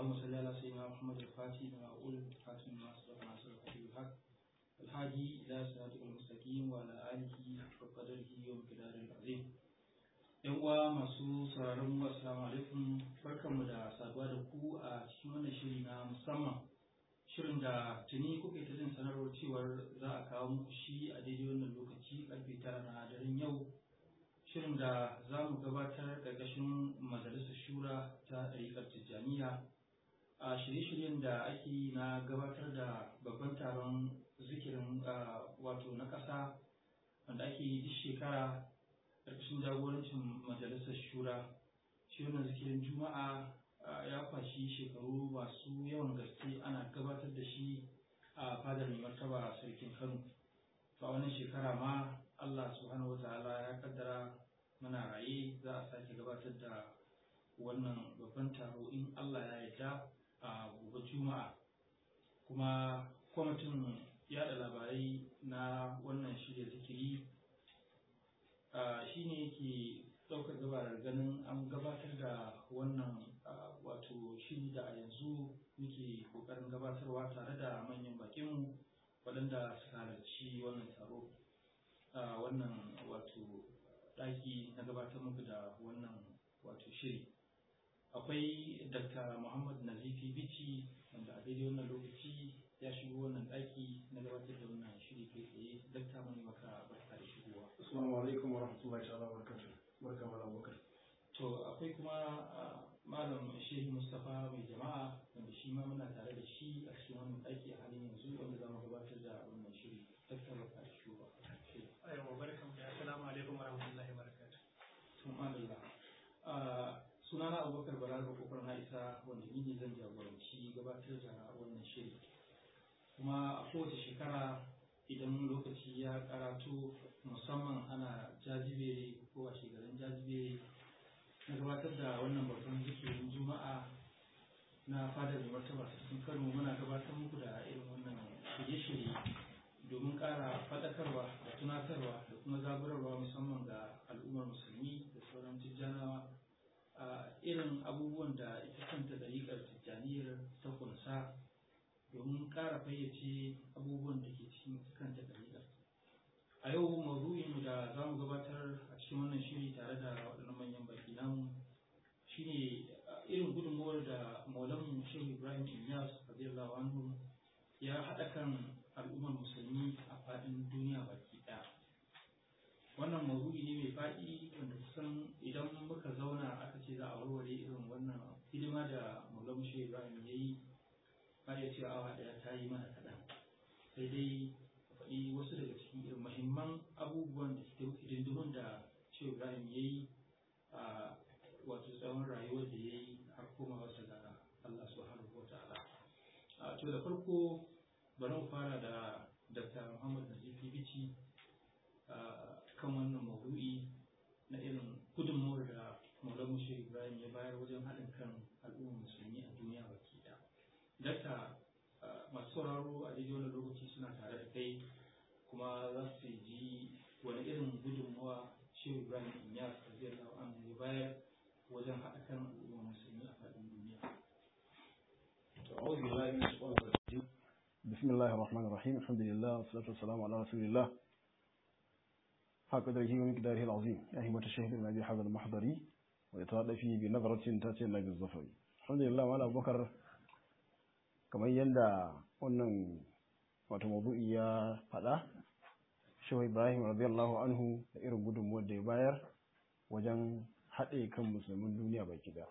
اللهم صل على سيدنا محمد الفاتح لما أقول الفاتح لما سبق ناصر الحق بالحق الهادي إلى صراطك المستقيم وعلى آله حق قدره ومقداره العظيم yan uwa masu sauraron mu assalamu alaikum barkanmu da saduwa da ku a cikin wannan shiri na musamman shirin da tuni kuka ta jin sanarwar cewar za a kawo muku shi a daidai wannan lokaci karfe tara na daren yau shirin da za mu gabatar ƙarƙashin majalisar shura ta ɗariƙar tijjaniya a shirye-shiryen da ake yi na gabatar da babban taron zikirin wato na ƙasa wanda ake yi duk shekara ƙarƙashin jagorancin majalisar shura shi wannan zikirin juma'a ya kwashi shekaru masu yawan gaske ana gabatar da shi a fadar mai martaba sarkin kano to a wannan shekara ma allah subhanahu wa ta'ala ya kaddara muna raye za a sake gabatar da wannan babban taro in allah ya yarda a gobe juma'a kuma kwamitin yada labarai na wannan shirya zikiri shi ne yake ɗaukar gabarar ganin an gabatar da wannan wato shiri da a yanzu muke ƙoƙarin gabatarwa tare da manyan bakinmu waɗanda suka halarci wannan taro wannan wato ɗaki na gabatar muku da wannan wato shiri akwai dr muhammad nazifi bici wanda a daidai wannan lokaci ya shigo wannan ɗaki na gabatar da wannan shiri kai tsaye dakta mai maka barka da shigowa assalamu alaikum wa rahmatullahi ta'ala wa barakatuh barka mala bakar to akwai kuma malam shehu mustapha mai jama'a wanda shi ma muna tare da shi a cikin wannan ɗaki a halin yanzu wanda za mu gabatar da wannan shiri dakta barka da shigowa aiwa barkan da assalamu alaikum wa rahmatullahi wa barakatuh tun Allah sunana abubakar barar kofar na isa wanda ni ne zan jagoranci gabatar da wannan shiri kuma a kowace shekara idan lokaci ya karatu musamman ana jajibere ko a shekarun jajibere na gabatar da wannan babban zikirin juma'a na fadar da martaba cikin kano muna gabatar muku da irin wannan shirye-shirye domin ƙara faɗakarwa da tunatarwa da kuma zaburarwa musamman ga al'ummar musulmi da sauran tijjanawa a irin abubuwan da ita kanta dariƙar tijjaniyar ta kunsa domin ƙara fayyace abubuwan da ke cikin kanta dariƙar a yau maudu'in da za mu gabatar a cikin wannan shiri tare da waɗannan manyan baki namu shine irin gudunmuwar da maulan shehu ibrahim inyas radiyallahu anhu ya haɗa kan al'ummar musulmi a faɗin duniya baki ɗaya wannan maudu'i ne mai faɗi wanda kusan idan muka zauna aka ce za a warware irin wannan hidima da maulan shehu ibrahim ya yi ba ya cewa awa ɗaya ta yi mana kaɗan sai dai faɗi wasu daga cikin irin mahimman abubuwan da suke hidindimun da shehu ibrahim ya yi a wato tsawon rayuwar da ya yi har koma wasu ga allah subhanahu wa ta'ala to da farko bari mu fara da dr muhammad nazifi bici kan wannan maudu'i na irin gudunmawar da maulamu shehu ibrahim ya bayar wajen haɗin kan al'ummar musulmi a duniya baki ɗaya dakta masu sauraro a daidai wani lokaci suna tare da kai kuma za su ji wani irin gudunmawa shehu ibrahim inyas radiyallahu anhu ya bayar wajen haɗa kan al'ummar musulmi a faɗin duniya أعوذ بالله من الشيطان الرجيم بسم الله الرحمن الرحيم الحمد لله والصلاة والسلام على رسول الله حق قدره ومقداره العظيم يا همة الشهر الذي حضر المحضري ويتولى فيه بنظرة تأتي الله بالظفر الحمد لله وعلى أبو بكر kamar yadda wannan wato mabu'i ya faɗa shehu ibrahim radiyallahu anhu da irin gudunmuwar da ya bayar wajen haɗe kan musulmin duniya baki da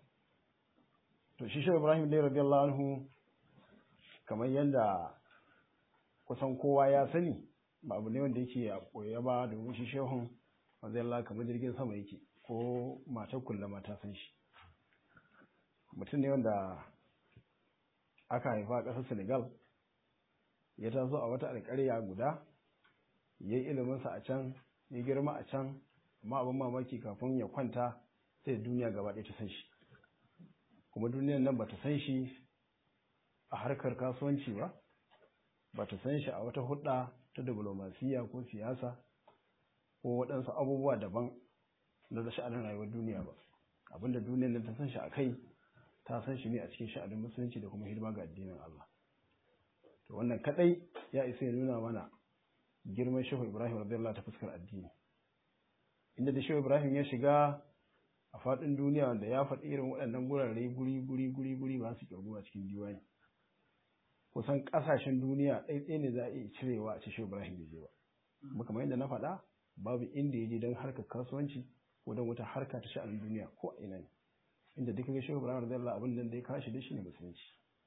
to shi shehu ibrahim dai radiyallahu anhu kamar yadda kusan kowa ya sani ba abu ne wanda yake a ɓoye ba domin shi shehun radiyallahu kamar jirgin sama yake ko matar kulla mata san shi mutum ne wanda aka haifa a ƙasar senegal ya taso a wata alƙarya guda ya yi iliminsa a can ya girma a can amma abin mamaki kafin ya kwanta sai duniya gaba ɗaya ta san shi kuma duniyan nan ba ta san shi a harkar kasuwanci ba ba ta san shi a wata hudda ta diplomasiya ko siyasa ko waɗansu abubuwa daban na da sha'anin rayuwar duniya ba abinda duniyar nan ta san shi a kai ta san shi ne a cikin sha'anin musulunci da kuma hidima ga addinin Allah to wannan kadai ya isa ya nuna mana girman shehu ibrahim radiyallahu ta fuskar addini inda da shehu ibrahim ya shiga a faɗin duniya wanda ya faɗi irin waɗannan gurare guri guri guri guri ba su kirgu a cikin diwani kusan ƙasashen duniya ɗaiɗai ne za a iya cirewa a ce shehu ibrahim bai je ba kuma kamar yadda na faɗa babu inda ya je don harkar kasuwanci ko don wata harka ta sha'anin duniya ko a ina ne inda duk ga shehu ibrahim radiyallahu abin da ya kashi da shi ne musulunci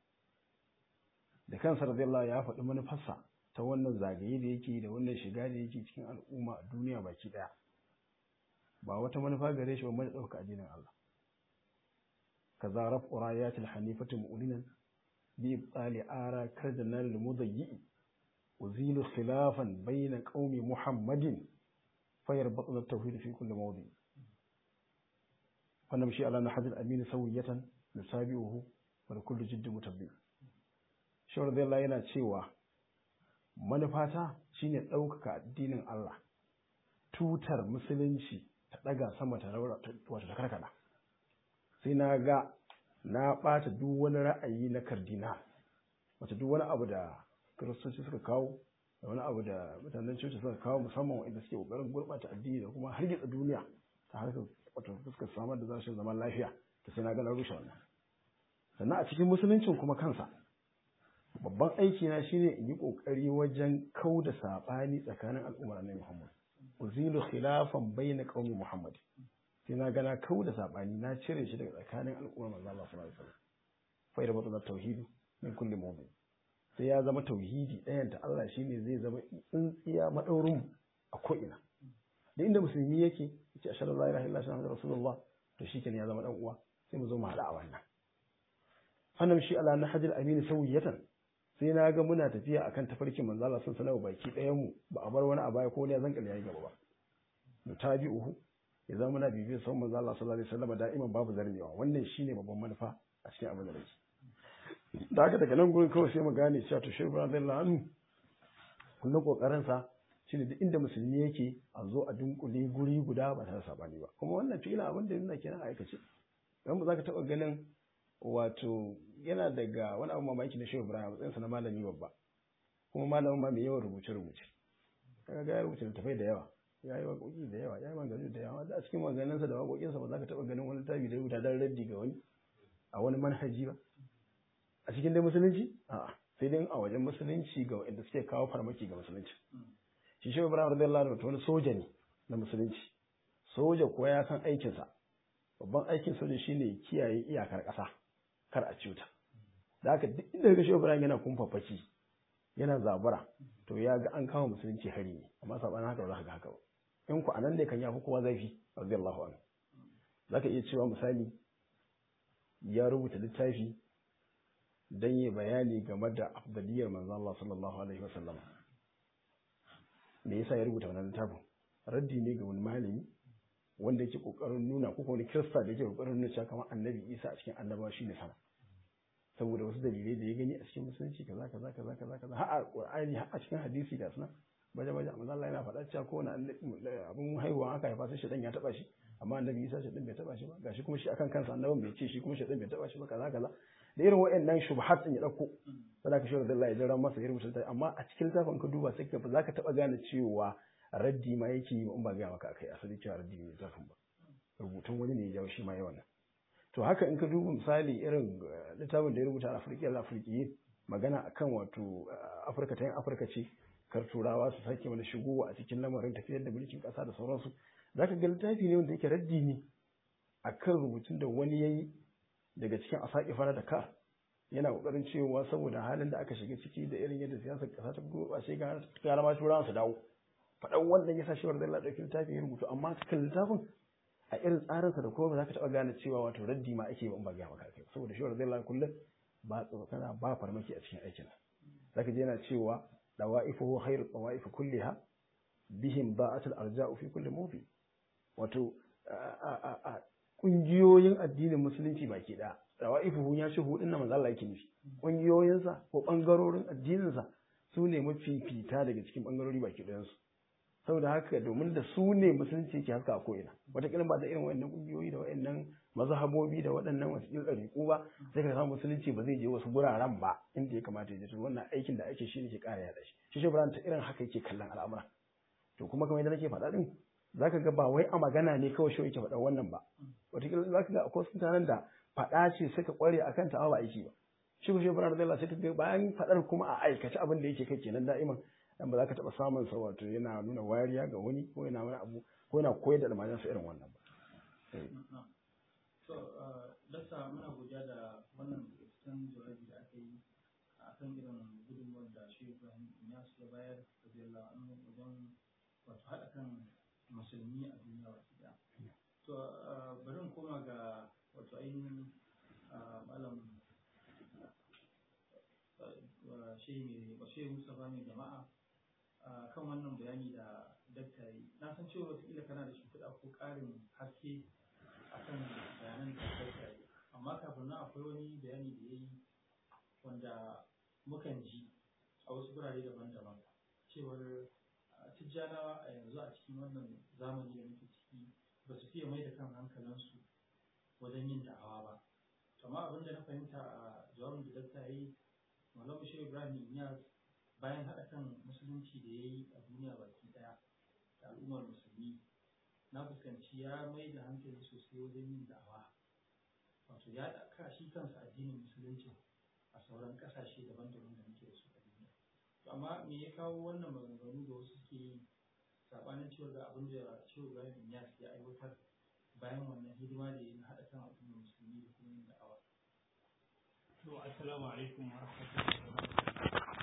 da kansa radiyallahu ya faɗi manufarsa ta wannan zagaye da yake da wannan shiga da yake cikin al'umma a duniya baki ɗaya ba wata manufa gare shi ba mai ɗauka addinin Allah kaza raf urayatil hanifatu mu'linan bi ibtali ara kardanal mudayyi uzilu khilafan bayna qaumi muhammadin fayarbatu at-tauhid fi kulli mawdi ونمشي على نحج الأمين سوية نتابعه ولكل جد متبع شو رضي الله yana cewa manufata shine ɗaukaka addinin Allah tutar musulunci ta ɗaga sama ta raura wato ta karkada sai na ga na ɓata duk wani ra'ayi na kardina wato duk wani abu da kiristoci suka kawo da wani abu da mutanen coci suka kawo musamman wanda suke ƙoƙarin gurɓata addini da kuma hargitsa duniya ta harkar wato fuskar samar da zashin zaman lafiya ta sai na ga na rushe wannan sannan a cikin musuluncin kuma kansa babban aiki na shine in yi kokari wajen kau da sabani tsakanin al'ummar annabi Muhammad uzilu khilafan bayna qaumi Muhammad sai na ga na kau da sabani na cire shi daga tsakanin al'ummar manzo Allah sallallahu alaihi wasallam fa da mutum tauhidi min kulli mu'min sai ya zama tauhidi ɗayan ta Allah shine zai zama tsintsiya madaurin a ko ina da inda musulmi yake yace ashhadu an la ilaha illallah muhammadur rasulullah to shikenan ya zama dan uwa sai mu zo mu hada a wannan annam shi ala nahjil amin sawiyatan sai na ga muna tafiya akan tafarkin manzo Allah sun sanawa baki ɗayan mu ba a bar wani a baya ko ne zan kalle yayi gaba ba mu tabi'uhu ya zama muna bibiyar son manzo Allah sallallahu alaihi wasallam da'iman babu zarmewa wannan shine babban manufa a cikin abin da nake da haka daga nan gurin kawai sai mu gane cewa to shehu radiyallahu anhu kullum kokarin sa shine duk inda musulmi yake a zo a dunkule guri guda ba tare da sabani ba kuma wannan fi'ila abin da yana kenan a aikace dan ba za ka taba ganin wato yana daga wani abu mamaki na Shehu Ibrahim matsayin sa na malami babba kuma malamin ma mai yawan rubuce rubuce kaga ga ya rubuce littafai da yawa ya yi waƙoƙi da yawa ya yi maganganu da yawa da a cikin maganganunsa da waƙoƙinsa ba za ka taɓa ganin wani tabi da ya rubuta dan raddi ga wani a wani manhaji ba a cikin dai musulunci a'a sai dai a wajen musulunci ga wanda suke kawo farmaki ga musulunci shi shehu ibrahim radiyallahu anhu wani soja ne na musulunci soja kuwa ya san aikinsa babban aikin soja shine kiyaye iyakar ƙasa kar a cuta da haka duk inda ga shehu ibrahim yana kumfafaki yana zabura to ya ga an kama musulunci hari ne amma sabanin haka ba za ka ga haka ba in ku anan ne kan yafi kowa zafi radiyallahu anhu zaka iya cewa misali ya rubuta littafi dan yi bayani game da afdaliyar manzo Allah sallallahu alaihi wasallam me yasa ya rubuta wannan littafin raddi ne ga wani malami wanda yake kokarin nuna ko wani kirista da yake kokarin nuna cewa kamar annabi Isa a cikin annabawa shine sama saboda wasu dalilai da ya gani a cikin musulunci kaza kaza kaza kaza kaza har a Qur'ani har a cikin hadisi da suna baje baje amma Allah yana faɗa cewa kowane abin haihuwa aka haifa sai shedan ya taba shi amma annabi Isa shedan bai taba shi ba gashi kuma shi akan kansa annabin bai ce shi kuma shedan bai taba shi ba kaza kaza da irin waɗannan shubhat din ya dauko sai ka shirya da Allah ya jira masa ya rubuta amma a cikin littafin ka duba sai ka za ka taba gane cewa raddi ma yake yi in ba ga maka akai asali cewa raddi ne littafin ba rubutun wani ne ya jawo shi ma yawan to haka in ka duba misali irin littafin da ya rubuta a Afirka al-Afirki magana akan wato Afirka ta yin Afirka ce kar turawa su sake wani shigowa a cikin lamarin tafiyar da mulkin kasa da sauransu zaka ga littafi ne wanda yake raddi ne akan rubutun da wani yayi daga cikin asaki fara da ka yana kokarin cewa saboda halin da aka shiga ciki da irin yadda siyasar kasa ta gurɓace ga gara ma turawa su dawo faɗan wannan yasa shi wanda Allah ɗauki littafin ya rubutu amma cikin littafin a irin tsarinsa da kuma ba za ka taɓa gane cewa wato raddi ma ake in ba ga maka kai saboda shi wanda Allah kullum ba tsokana ba farmaki a cikin aikin zaka je yana cewa dawaifuhu khairu dawaif kulliha bihim ba'atul arja'u fi kulli mawdi wato kungiyoyin addinin musulunci baki ɗaya rawaifuhu ya shi hudun na manzo Allah yake nufi kungiyoyinsa ko bangarorin addininsa su ne mafifita daga cikin bangarori baki ɗayansu saboda haka domin da su ne musulunci yake haska a ko'ina wataƙila ba da irin wayannan kungiyoyi da wayannan mazhabobi da waɗannan wasu ɗariƙu ba sai ka samu musulunci ba zai je wasu guraren ba inda ya kamata ya je wannan aikin da ake shi ne ke ƙara yaɗa shi shi shi ta irin haka yake kallon al'amura to kuma kamar yadda nake faɗa ɗin za ka ga ba wai a magana ne kawai shi yake faɗa wannan ba wataƙila za ka ga akwai mutanen da faɗa ce suka ƙware a kanta ba aiki ba shi ko shi Ibrahim radiyallahu sai ka bayan faɗar kuma a aikace abin da yake kai kenan da'iman dan ba za ka taɓa samun sa wato yana nuna wariya ga wani ko yana wani abu ko yana koyar da almajiransa irin wannan ba to dasa muna godiya da wannan cikin jawabi da aka yi a kan irin gudunmuwar da shi Ibrahim Inyas ya bayar radiyallahu anhu wajen wato haɗa kan musulmi a duniya baki ɗaya to bari in koma ga wato ainihin malam shehi Mustapha mai jama'a kan wannan bayani da dakta yi na san cewa wataƙila kana da shimfiɗa ko ƙarin haske akan bayanan da dakta yi amma kafin nan akwai wani bayani da ya yi wanda mukan ji a wasu gurare daban-daban cewar tijjanawa a yanzu a cikin wannan zamani da muke ciki ba su fiye mai da kan hankalinsu wajen yin da'awa ba amma abin da na fahimta a jawabin da dakta yi Malam Shehu Ibrahim Inyas bayan haɗa kan musulunci da ya yi a duniya baki ɗaya da al'ummar musulmi na fuskanci ya mai da hankali sosai wajen yin da'awa wato ya ɗaka shi kansa addinin musulunci a sauran ƙasashe daban-daban da muke da su a duniya to amma me ya kawo wannan maganganu da wasu suke yi saɓanin cewa ga abin da Shehu Ibrahim Inyas ya aiwatar bayan wannan hidima da ya na haɗa kan al'ummar musulmi da kuma yin da'awa To, assalamu alaikum wa rahmatullahi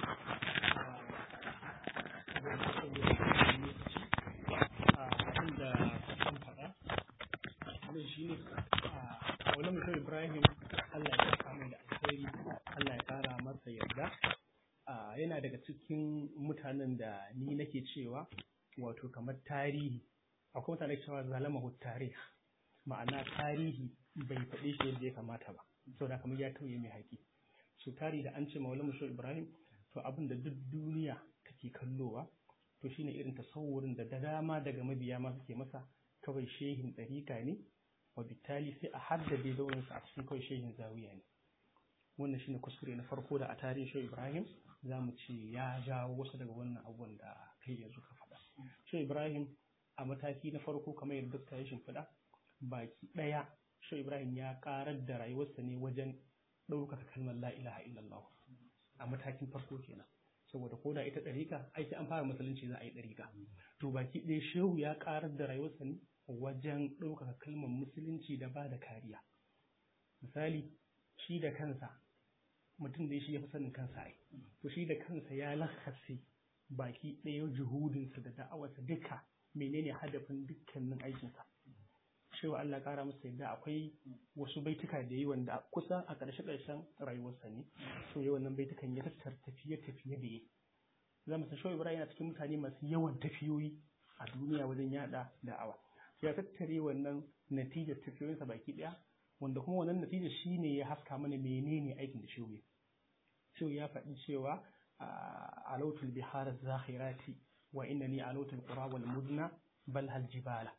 wa Abin da kan faɗa, abin shi ne a wani mutum Ibrahim Allah ya kama da alheri, Allah ya kara masa yarda. Yana daga cikin mutanen da ni nake cewa wato kamar tarihi, akwai mutane cewa zalama tarih ma'ana tarihi bai faɗe shi yadda ya kamata ba. saboda kamar ya tauye mai haƙi su tari da an ce maula musho ibrahim to abin da duk duniya take kallowa to shine irin tasawurin da da dama daga mabiya ma suke masa kawai shehin ɗarika ne wa bitali sai a haddade zauninsa a cikin kawai shehin zawiya ne wannan shine kuskure na farko da a tarihin shehu ibrahim za mu ce ya jawo wasu daga wannan abubuwan da kai yanzu ka faɗa shehu ibrahim a mataki na farko kamar yadda ta yi shimfiɗa baki ɗaya Shehu Ibrahim ya karar da rayuwarsa ne wajen ɗaukaka kalmar la ilaha illallah a matakin farko kenan saboda ko da ita ɗarika ai sai an fara musulunci za a yi ɗarika to baki ɗaya shehu ya karar da rayuwarsa ne wajen ɗaukaka kalmar musulunci da ba da kariya misali shi da kansa mutum da shi ya fi sanin kansa ai to shi da kansa ya lakase baki ɗaya juhudinsa da da'awarsa duka menene hadafin dukkanin aikinsa cewa Allah ƙara masa yadda akwai wasu baituka da yi wanda kusa a ƙarshe ƙarshen rayuwarsa ne so yi wannan baitukan ya tattar tafiye tafiye da yi za mu san shawai ibrahim yana cikin mutane masu yawan tafiyoyi a duniya wajen yada da'awa ya tattare wannan natijar tafiyoyinsa baki ɗaya wanda kuma wannan natijar shine ya haska mana menene aikin da shehu shehu ya faɗi cewa alautul bihar zakhirati wa innani alautul qura wal mudna bal hal jibala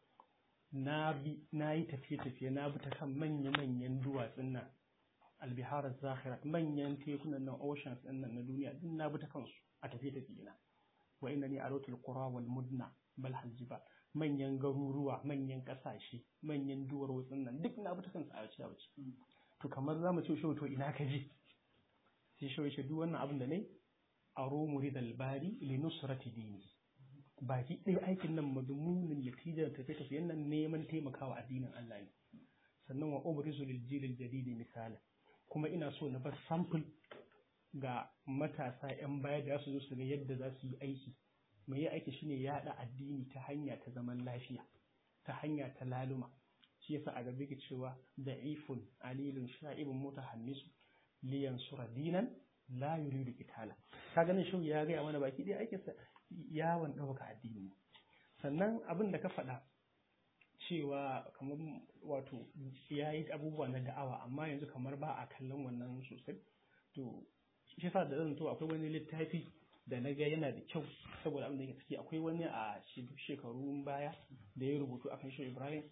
na bi na yi tafiye-tafiye na bi ta kan manya-manyan duwatsun nan albiharar zahirat manyan tekunan nan oceans din nan na duniya duk na bi ta kansu a tafiye-tafiye na wa inna ni arotul qura wal mudna bal haljiba manyan garuruwa manyan kasashe manyan duwar wutsun nan duk na bi ta kansu a wace a wace to kamar zamu ce shi to ina ka je sai shi shi duk wannan abin da ne aro muridal bari li nusrati dini baki ɗaya aikin nan madumunin natijar tafiye-tafiyen nan neman taimakawa addinin Allah ne sannan wa ubrizu lil jilil jadidi misala kuma ina so na bar sample ga matasa yan baya da su zo su ga yadda za su yi aiki mai yi aiki shine yaɗa addini ta hanya ta zaman lafiya ta hanya ta laluma shi yasa a gabe ke cewa da'ifun alilun sha'ibun mutahannisu liyan sura dinan la yuridu qitala ka ganin shi ya ga mana baki ɗaya aikinsa yawon ɗauka addini sannan abin da ka faɗa cewa kamar wato ya yi abubuwa na da'awa amma yanzu kamar ba a kallon wannan sosai to shi sa da zan to akwai wani littafi da na ga yana da kyau saboda abin da yake ciki akwai wani a shekarun baya da ya rubutu akan shi Ibrahim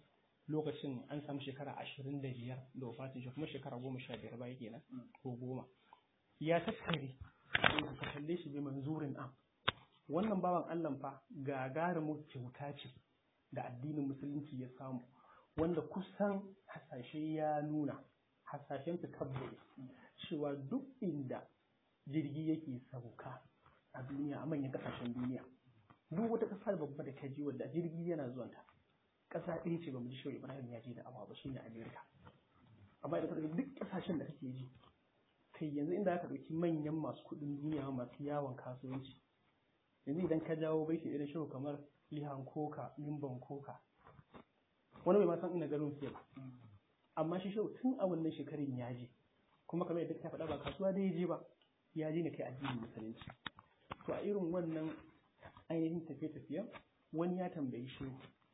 lokacin an samu shekara ashirin da biyar da wafatin shi kuma shekara goma sha biyar baya kenan ko goma ya tattare ka kalle shi bi manzurin am wannan bawan Allah fa gagarumin kyauta ce da addinin musulunci ya samu wanda kusan hasashe ya nuna hasashen su tabbata cewa duk inda jirgi yake sauka a duniya a manyan kasashen duniya duk wata ƙasa babba da ta ji wadda jirgi yana zuwanta ƙasa ɗaya ce ba mu ji shi Ibrahim ya je da awa ba shine Amerika amma idan ka ɗauki duk ƙasashen da kake ji kai yanzu inda aka ɗauki manyan masu kuɗin duniya masu yawon kasuwanci yanzu idan ka jawo baiti irin shehu kamar lihan koka mimban koka wani bai ma san ina garin su ba amma shi shehu tun a wannan shekarun ya je kuma kamar yadda ka faɗa ba kasuwa da ya je ba ya je ne kai addinin musulunci to a irin wannan ainihin tafiye-tafiyen wani ya tambayi shehu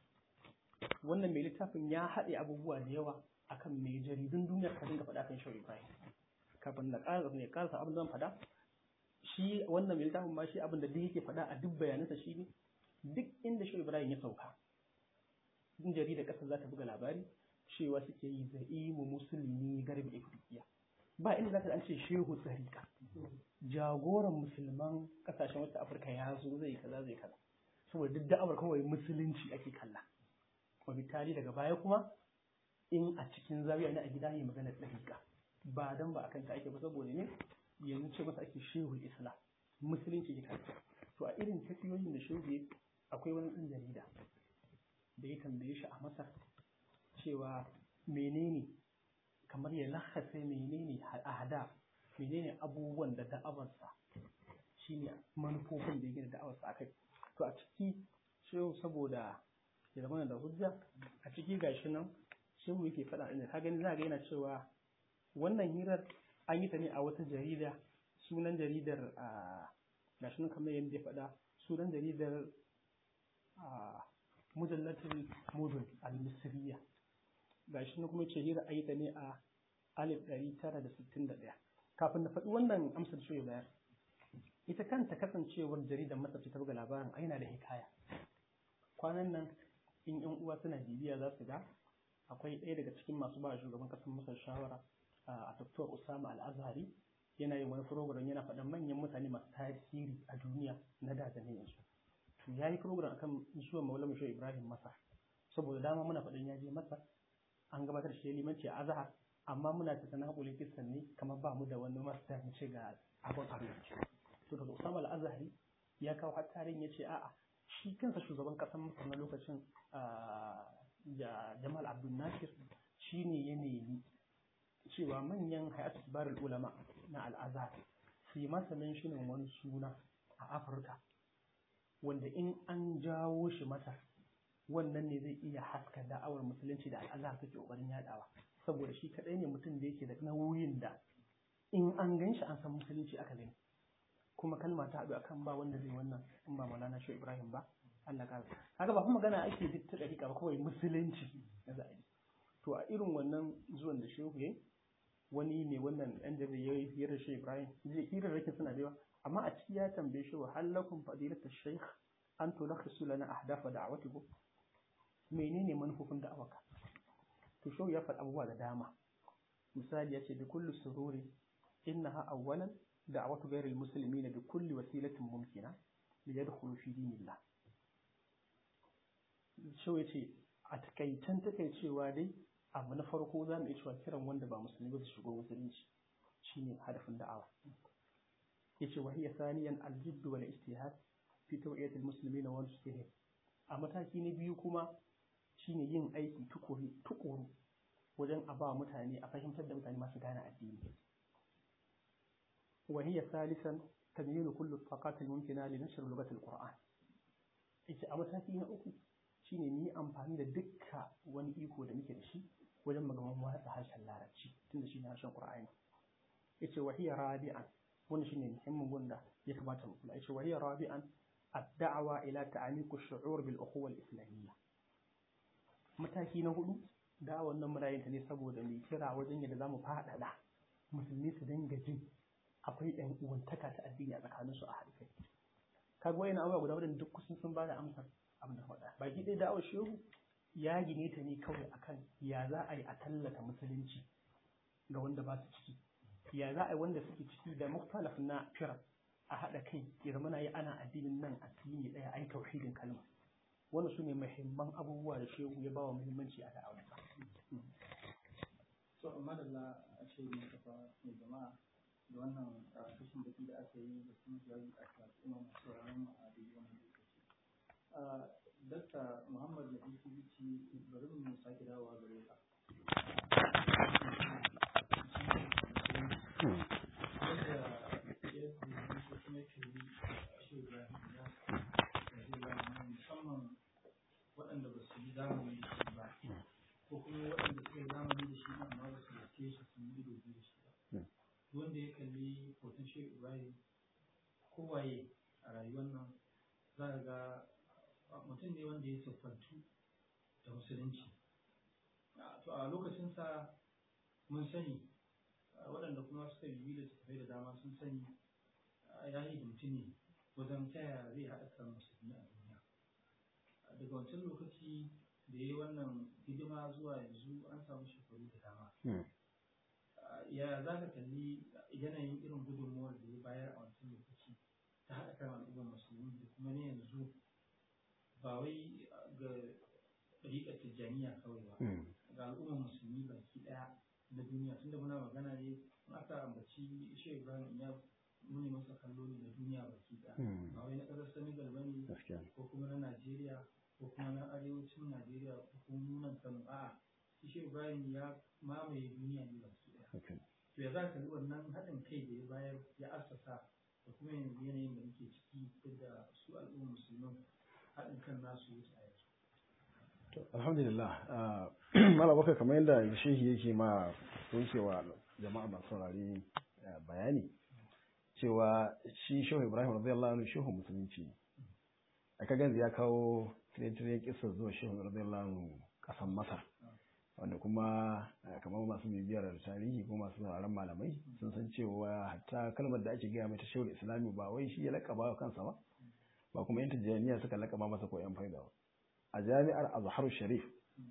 wannan mai littafin ya haɗe abubuwa da yawa akan mai jaridun duniyar ka dinga faɗa kan shehu ibrahim kafin na ƙara ne ƙarasa abin zan faɗa shi wannan mai littafin ma shi abin da duk yake faɗa a duk bayanansa shi ne duk inda shehu ibrahim ya sauka in jaridar ƙasar za ta buga labari cewa suke yi za'imu musulmi garbi afirkiya ba inda za ta an ce shehu tsarika jagoran musulman ƙasashen wata afirka ya zo zai kaza zai kaza saboda duk da'awar kawai musulunci ake kalla wabitali daga baya kuma in a cikin zawiya ne a gida ne maganar ɗariƙa ba dan ba akan ta ake ba saboda ne yanzu ce masa ake shehu islam musulunci ke kanta to a irin tafiyoyin da shehu akwai wani ɗan jarida da ya tambaye shi a masar cewa menene kamar ya lahasa menene a hada menene abubuwan da da'awarsa shine manufofin da ya gina da'awarsa akai to a ciki shehu saboda ya zama da hujja a ciki gashi nan shehu yake faɗa inda ka gani za ga yana cewa wannan hirar an yi ta ne a wata jarida sunan jaridar a gashi nan kamar yadda ya faɗa sunan jaridar a mujallatul mudun al-misriya gashi nan kuma ce hira an yi ta ne a alif ɗari tara da sittin da ɗaya kafin na faɗi wannan amsar shi bayar ita kanta kasancewar jaridar masar ta buga labarin aina da hikaya kwanan nan in yan uwa suna bibiya za su ga akwai ɗaya daga cikin masu ba shugaban ƙasar masar shawara a Dr. Usama Al-Azhari yana yin wani program yana faɗan manyan mutane masu tasiri a duniya na da da yanzu to yayi program akan zuwa Maulana Shehu Ibrahim Masar saboda dama muna faɗan ya je Masar an gabatar shi limanci a Azhar amma muna ta sana hakuri kisan ne kamar ba mu da wani master mu ce ga abin arziki to daga Usama Al-Azhari ya kawo har tarin ya ce a'a shi kansa shugaban ƙasar Masar na lokacin Jamal Abdul Nasir shine ya nemi cewa manyan hayatu kibarul ulama na al'azhar su yi masa menshinin wani suna a afirka wanda in an jawo shi masa wannan ne zai iya haska da'awar musulunci da al'azhar take kokarin yadawa saboda shi kadai ne mutum da yake da nauyin da in an gan shi an san musulunci aka gani kuma kalma ta haɗu akan ba wanda zai wannan in ba maulana shi ibrahim ba Allah ka kaga ba kuma magana ake duk ta dariƙa ba kawai musulunci na za'a to a irin wannan zuwan da shehu yayi wani ne wannan ɗan da ya yi hirar shi Ibrahim zai hirar rake suna da yawa amma a ciki ya tambaye shi wa halakum fadilata shaykh an tulakhisu lana ahdafa da'awatikum menene manufofin da'awarka to shehu ya faɗi abubuwa da dama misali ya ce bi kulli sururi innaha awwalan da'awatu ghayril muslimina bi kulli wasilatin mumkina li yadkhulu fi dinillah shehu ya ce a takaitan takaicewa dai abu na farko za mu iya cewa kiran wanda ba musulmi ba su shigo musulunci shine hadafin da'awa yace wa hiya thaniyan al-jidd wal ijtihad fi tawiyat al-muslimin wa nusihim a mataki na biyu kuma shine yin aiki tukuri tukuru wajen a ba mutane a fahimtar da mutane masu gane addini wa hiya thalithan tamyilu kullu taqat al-mumkina li nashr lughat al-qur'an yace a mataki na uku shine ni amfani da dukka wani iko da muke da shi wajen magaman watsa harshen larabci tunda shine harshen qur'ani yace wa hiya rabi'an wannan shine muhimmin gunda ya kamata mu kula yace wa hiya rabi'an ad-da'wa ila ta'amiq ash-shu'ur bil ukhuwa al-islamiyya mataki na hudu da'awar nan muna yin ta ne saboda mai kira wajen yadda zamu faɗaɗa musulmi su dinga jin akwai ɗan uwantaka ta addini a tsakaninsu a haɗe kai kaga wayan abubuwa guda wadanda duk kusan sun bada amsar abin da faɗa baki ɗaya da'awar shehu ya gine ta ne kawai akan ya za a yi a tallata musulunci ga wanda ba su ciki ya za a yi wanda suke ciki da muktalaf na fira a haɗa kai ya zama na yi ana addinin nan addini ɗaya ai tauhidin kalma wannan su ne muhimman abubuwa da shehu ya ba wa muhimmanci a da'awa so amma da a ce mai kafa mai jama'a da wannan kashin baki da aka yi da kuma jawabi a al'umma masu sauraron mu a daidai wannan lokaci Dakta Muhammad Nabisu Bici bari mu sake dawowa gare ka. Yadda ya kuma kuma ke yi shi Ibrahim ya musamman waɗanda ba su yi zamani da shi ba ko kuma waɗanda suka yi zamani da shi amma ba su gaske shi sun yi ido biyu da shi ba. Wanda ya kalli hoton shi Ibrahim kowaye a rayuwar nan za ka ga mutum ne wanda ya siffantu da musulunci to a lokacinsa mun sani waɗanda kuma suka yi da tafai da dama sun sani ya yi da mutum ne wajen taya zai haɗa kan musulmi a duniya daga wancan lokaci da ya yi wannan hidima zuwa yanzu an samu shekaru da dama ya za ka kalli yanayin irin gudunmuwar da ya bayar a wancan lokaci ta haɗa kan al'ummar musulmi da kuma ne yanzu ba wai ga ɗariƙar tijjaniya kawai ba ga al'ummar musulmi baki ɗaya na duniya tunda muna magana ne in aka ambaci shi ibrahim ya muni masa kallo ne na duniya baki ɗaya ba wai na ƙasar senegal ba ne ko kuma na najeriya ko kuma na arewacin najeriya ko kuma nunan kano a'a shi ibrahim ya mamaye duniya ne baki ɗaya to ya za ka wannan haɗin kai da ya bayar ya assasa da kuma yanzu yanayin da muke ciki da su al'ummar musulman haɗin kan nasu wuce a yanzu. alhamdulillah mala baka kamar yadda shehi yake ma kuncewa jama'a masu saurari bayani cewa shi shehu ibrahim radiyallahu anhu shehu musulunci a kagan ya kawo tire-tire kisa zuwa shehu radiyallahu anhu kasan masar wanda kuma kamar masu bibiyar tarihi ko masu sauraron malamai sun san cewa hatta kalmar da ake gaya mai ta shehu islami ba wai shi ya lakaba wa kansa ba ba kuma yan tijjaniya suka lakaba masa ko yan faida ba a jami'ar azhar sharif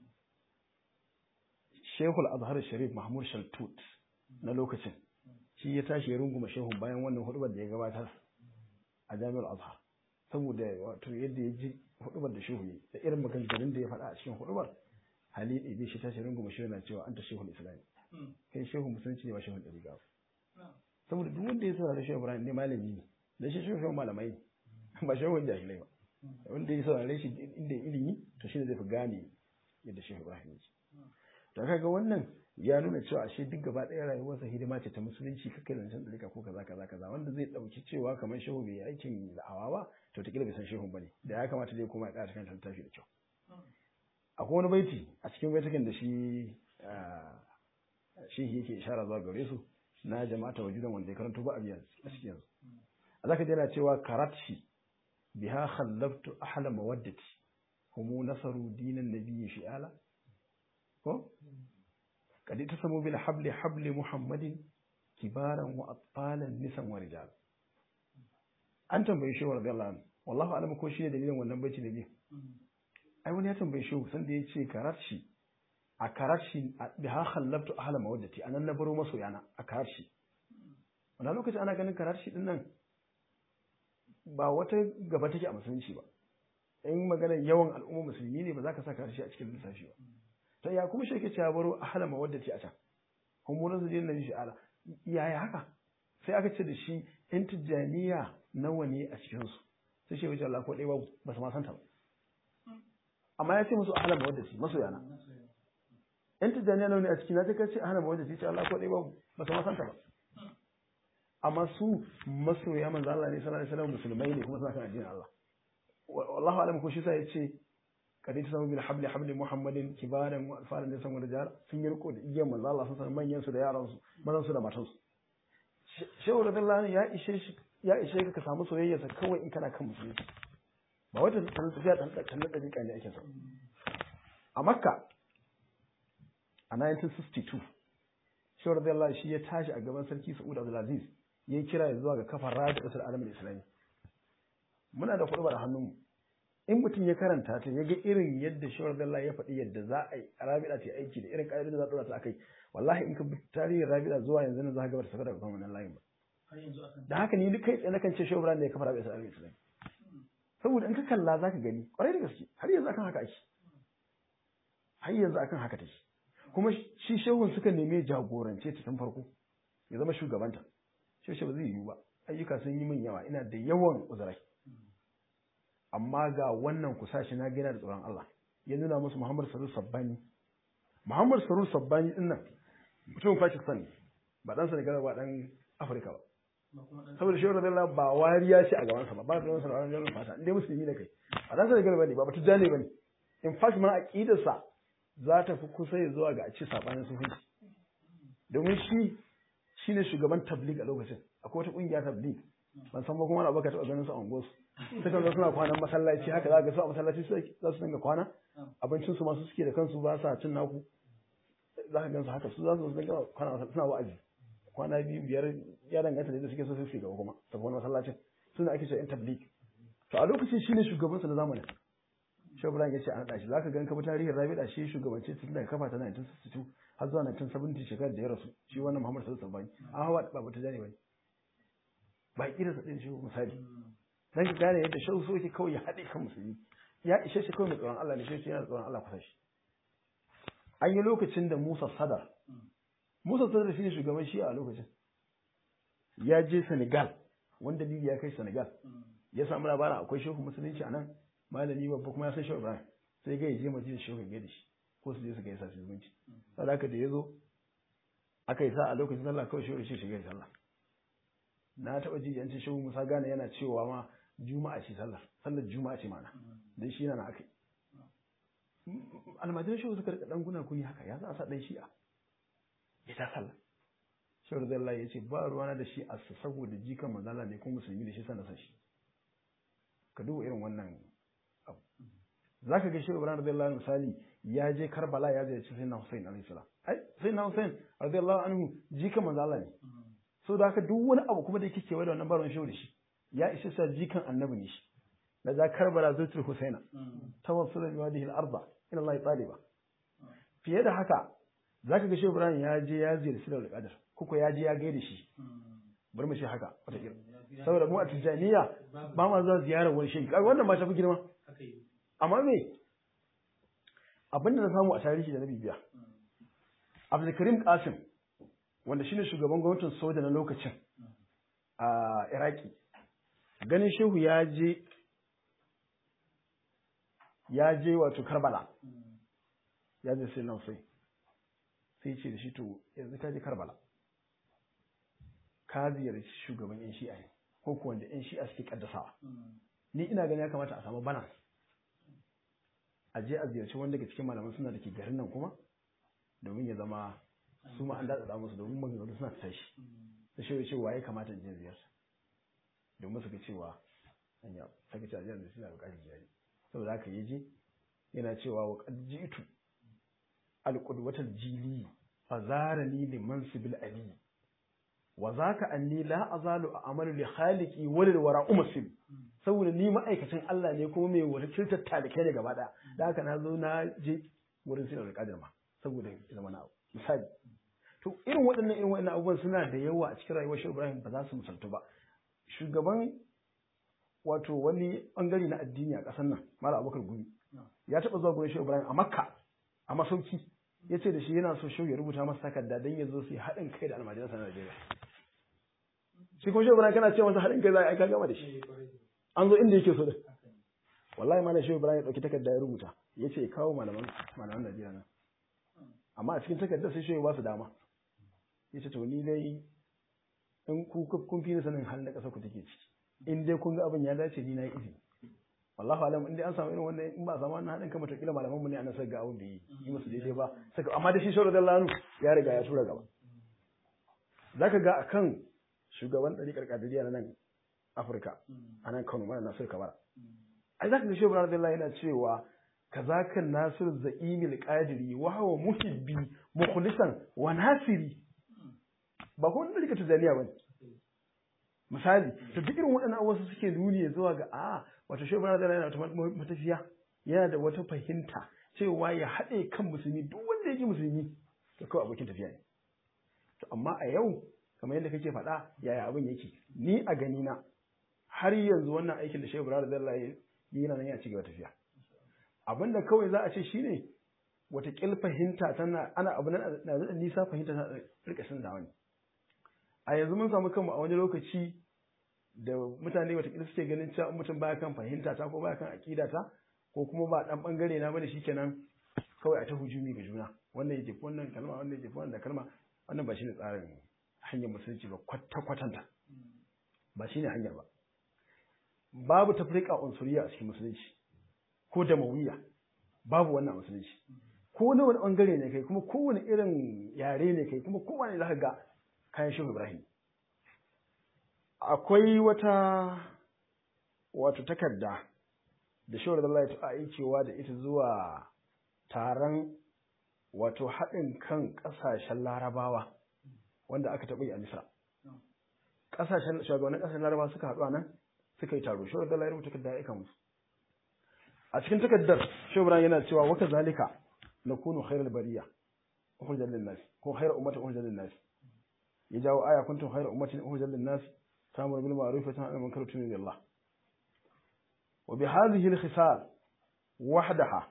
shehul azhar sharif mahmud shaltut na lokacin shi ya tashi ya runguma shehun bayan wannan hudubar da ya gabatar a jami'ar azhar saboda wato yadda ya ji hudubar da shehu da irin maganganun da ya faɗa a cikin hudubar hali ɗabi shi tashi runguma shehu na cewa an ta shehul islami kai shehu musulunci ne ba shehun ɗari gawa saboda duk wanda ya saurari shehu ibrahim ne malami ne da shi shehu malamai ne ba shehun jahilai ba wanda ya saurare shi inda ilimi to shi ne zai fi gane yadda shehu ibrahim yake to kaga wannan ya nuna cewa ashe duk gaba ɗaya rayuwarsa hidima ce ta musulunci kakai da nisan dalika ko kaza kaza kaza wanda zai ɗauki cewa kamar shehu bai aikin da'awa ba to ta bai san shehu bane da ya kamata zai koma ya ƙara kan littafi da kyau akwai wani baiti a cikin baitukan da shi shi yake ishara zuwa gare su na jama'ata wajudan wanda ya karanto ba a biyan a cikin yanzu a zaka ji yana cewa karatshi biha khallabtu ahla mawaddati humu nasaru dinan nabiyyi shi'ala ko kadi tasamu bil habli habli muhammadin kibaran wa atfalan nisan wa rijal an tambaye shi radiyallahu anhu wallahu alam ko shi ne dalilin wannan baiti da biyu ai wani ya tambaye shi san da yace karatshi a karatshi biha khallabtu ahla mawaddati anan na baro masoyana a karatshi wannan lokaci ana ganin karatshi din nan ba wata gaba take a musulunci ba in magana yawan al'umma musulmi ne ba za ka saka harshe a cikin lissafi ba to ya kuma shake cewa baro a halama wadda ce a can humurin su na shi ala yaya haka sai aka ce da shi in tijjaniya nawa ne a cikin su sai shi wuce Allah ko ɗaya babu ba su ma santa ba amma ya ce musu a halama wadda ce masoyana in tijjaniya nawa ne a cikin na ta ce a halama wadda ce Allah ko ɗaya babu ba su ma santa ba amma su masoya manzo Allah ne sallallahu alaihi wasallam musulmai ne kuma suna kan addinin Allah wallahu alam ko shi sai yace kadai ta samu bil habli habli muhammadin kibaran wa alfaran da san rijal sun yi riko da igiyan manzo Allah sun san manyan su da yaran su mazan su da matan su shehu radiyallahu ya ishe shi ya ishe ka ka samu soyayya sa kawai in kana kan musulunci ba wata tana tafiya dan dan dan dariƙa ne ake so a makka a 1962 shehu radiyallahu shi ya tashi a gaban sarki Saud Abdulaziz ya kira zuwa ga kafar raya da ƙasar alamin islami muna da kuɗubar hannunmu in mutum ya karanta ta ya ga irin yadda shawar dalla ya faɗi yadda za a yi rabida ta aiki da irin ƙa'idodin da za a ɗora ta akai wallahi in ka bi tarihin rabida zuwa yanzu na za ka ga ba ta saka daga kan wannan layin ba da haka ni duk kai tsaye nakan ce shawar da ya kafa rabida ta aiki saboda in ka kalla za ka gani ƙwarai da gaske har yanzu akan haka ake har yanzu akan haka take kuma shi shehun suka neme jagorance ta tun farko ya zama shugabanta shi ba zai yiwu ba ayyuka sun yi min yawa ina da yawan uzurai amma ga wannan kusa shi na gina da tsoron Allah ya nuna musu Muhammad Sarur Sabbani Muhammad Sarur Sabbani din nan mutumin Pakistan ne ba dan Senegal ba dan Afirka ba saboda shi radiyallahu ba wariya ce a gaban sa ba ba da wannan ranar fata indai musulmi ne kai ba dan Senegal bane ba batu jane bane in fact ma aqidar sa za ta fi kusa ya zuwa ga a ci sabanin sufanci domin shi shine shugaban tabligh a lokacin akwai wata kungiya tabligh ban san ba kuma na baka taɓa ganin su a unguwarsu sukan zo suna kwanan masallaci haka za ga su a masallaci za su dinga kwana abincin su masu suke da kansu ba sa cin naku za ka gan su haka su za su dinga kwana suna wa'azi kwana biyu biyar ya danganta da suke so su gaba kuma tafi wani masallacin suna ake cewa yan tabligh to a lokacin shine shugabansu na zamanin Shehu Ibrahim ya ce an ɗashi za ka gan kafa tarihin Rabi'a shi shugabance tun daga kafa ta 1962 har zuwa 1970 shekarar da ya rasu shi wannan Muhammad Sallallahu Alaihi Wasallam an hawa ba ta jani bane ba kira sa din shi misali dan ki gane yadda shehu so yake kawai ya haɗe kan musulmi ya ishe shi kawai mai tsoron Allah ne shi yana tsoron Allah kusa shi an yi lokacin da Musa Sadar Musa Sadar shine shugaban shi a lokacin ya je Senegal wanda Libya ya kai Senegal ya samu labarin akwai shehu musulunci a nan malami babba kuma ya san shehu Ibrahim sai ga ya je madina shehu ya da shi ko su je su gaisa su zumunci saboda haka da ya zo aka yi sa a lokacin sallah kawai shehu shi shiga sallah na taɓa ji yanci shehu musa gane yana cewa ma juma'a ce sallar sallar juma'a ce mana dan shi yana aka almajiran shehu suka rika dan guna kuni haka ya za a sa dan shi'a ya ta sallah shehu da Allah ya ce ba ruwana da shi a saboda jikan manzala ne ko musulmi da shi sana san shi ka duba irin wannan abu za ka ga shehu ibrahim radiyallahu anhu misali ya je karbala ya je sayyidina hussein alaihi salam ai sayyidina hussein radiyallahu anhu jikan manzala ne so da haka duk wani abu kuma da yake kewaye da wannan baron shehu da shi ya isa sa jikan annabi ne shi da za karbala zutul husaina tawassula bi wadihi al-arda ila Allah taliba fiye da haka zaka ga shehu ibrahim ya je ya ziyarci da qadar kuko ya je ya gaida shi bari mu shi haka wata kira saboda mu a tijaniya ba ma zuwa ziyarar wani shehi kaga wannan ma ta fi girma amma me abinda na samu a tarihi da na bibiya Abdulkarim Qasim wanda shine shugaban gwamnatin soja na lokacin a Iraki ganin shehu ya je ya je wato Karbala ya je sai Nausai sai ce da shi to yanzu ka je Karbala ka ziyarci shugaban yan shi'a ne ko kuwa wanda yan shi'a suke kaddasawa ni ina ganin ya kamata a samu balance a je a ziyarci wanda daga cikin malaman suna da ke garin nan kuma domin ya zama su ma an daɗa musu domin maganganu suna tashi da shi cewa ya kamata in je ziyarta domin su ga cewa hanya saka ce a jiyar da suna buƙatar jari saboda haka ya je yana cewa wa qad ji'tu al-qudwatal jili fa zarani liman sibil ali wa zaka anni la azalu a'malu li khaliqi wa lil wara umsil saboda ni ma'aikacin Allah ne kuma mai wakiltar talikai ne gaba daya da haka na zo na je wurin sinar da kadir ma saboda zama na misali to irin waɗannan irin waɗannan abubuwan suna da yawa a cikin rayuwar Shehu Ibrahim ba za su misaltu ba shugaban wato wani bangare na addini a ƙasar nan Malam Abubakar Gumi ya taɓa zuwa gurin Shehu Ibrahim a Makka a masauki ya ce da shi yana so Shehu ya rubuta masa takarda don ya zo su yi haɗin kai da almajiransa na Najeriya shi kuma Shehu Ibrahim kana ce masa haɗin kai za a aika gama da shi an zo inda yake so da wallahi malam Shehu Ibrahim ya ɗauki takarda ya rubuta ya ce kawo malaman malaman Najeriya nan amma a cikin takardar sai Shehu ba su dama ya ce to ni dai in ku kun fi ni sanin halin da ƙasar ku take ciki in dai kun ga abin ya dace ni na yi izini wallahu alam in dai an samu irin wannan in ba samu wannan haɗin kan mutakila malaman mu ne ana ga abin da yi yi musu daidai ba saka amma da shi shawara da lanu ya riga ya tura gaba zaka ga akan shugaban ɗariƙar kadiriya na nan Afirka a nan Kano mana Nasir Kabara ai zaka ga shehu radiyallahu yana cewa kazaka Nasir Za'imil Qadiri wa huwa muhibbi mukhlisan wa nasiri ba ko wani ɗariƙar tijaniya bane misali to duk irin waɗannan abubuwa suke nuni zuwa ga a wato shehu ibrahim yana da wata matafiya yana da wata fahimta cewa ya haɗe kan musulmi duk wanda yake musulmi to kawai abokin tafiya ne to amma a yau kamar yadda kake faɗa yaya abin yake ni a gani na har yanzu wannan aikin da shehu ibrahim zalla ya yi yana nan ya ci gaba tafiya abin da kawai za a ce shine wata kil fahimta tana ana abu nan na da nisa fahimta tana rika sun da wani a yanzu mun samu kanmu a wani lokaci da mutane wata kil suke ganin cewa mutum baya kan fahimta ta ko baya kan aqida ta ko kuma ba dan bangare na bane shikenan kawai a ta hujumi ga juna wannan yake wannan kalma wannan yake wannan kalma wannan ba shine tsarin hanyar musulunci ba kwata kwatanta ba shine hanyar ba babu tafrika unsuriya a cikin musulunci ko damawiya babu wannan musulunci ko na wani bangare ne kai kuma kowane irin yare ne kai kuma kowane zaka ga kayan shehu ibrahim akwai wata wato takarda da shawar Allah ya aikewa da ita zuwa taron wato haɗin kan ƙasashen larabawa wanda aka taɓa yi a Misra. Ƙasashen shugabannin ƙasashen larabawa suka haɗu a nan suka yi taro shawar Allah ya rubuta takarda ya aika musu. A cikin takardar shawar yana cewa waka zalika na kunu khairar bariya ukhrijat lin nas ko khairar ummatin ukhrijat lin nas ya jawo aya kuntum khairar ummatin ukhrijat lin nas ta'muru bil ma'ruf wa tanhauna 'anil munkar wa tu'minuna billah وبهذه الخصال وحدها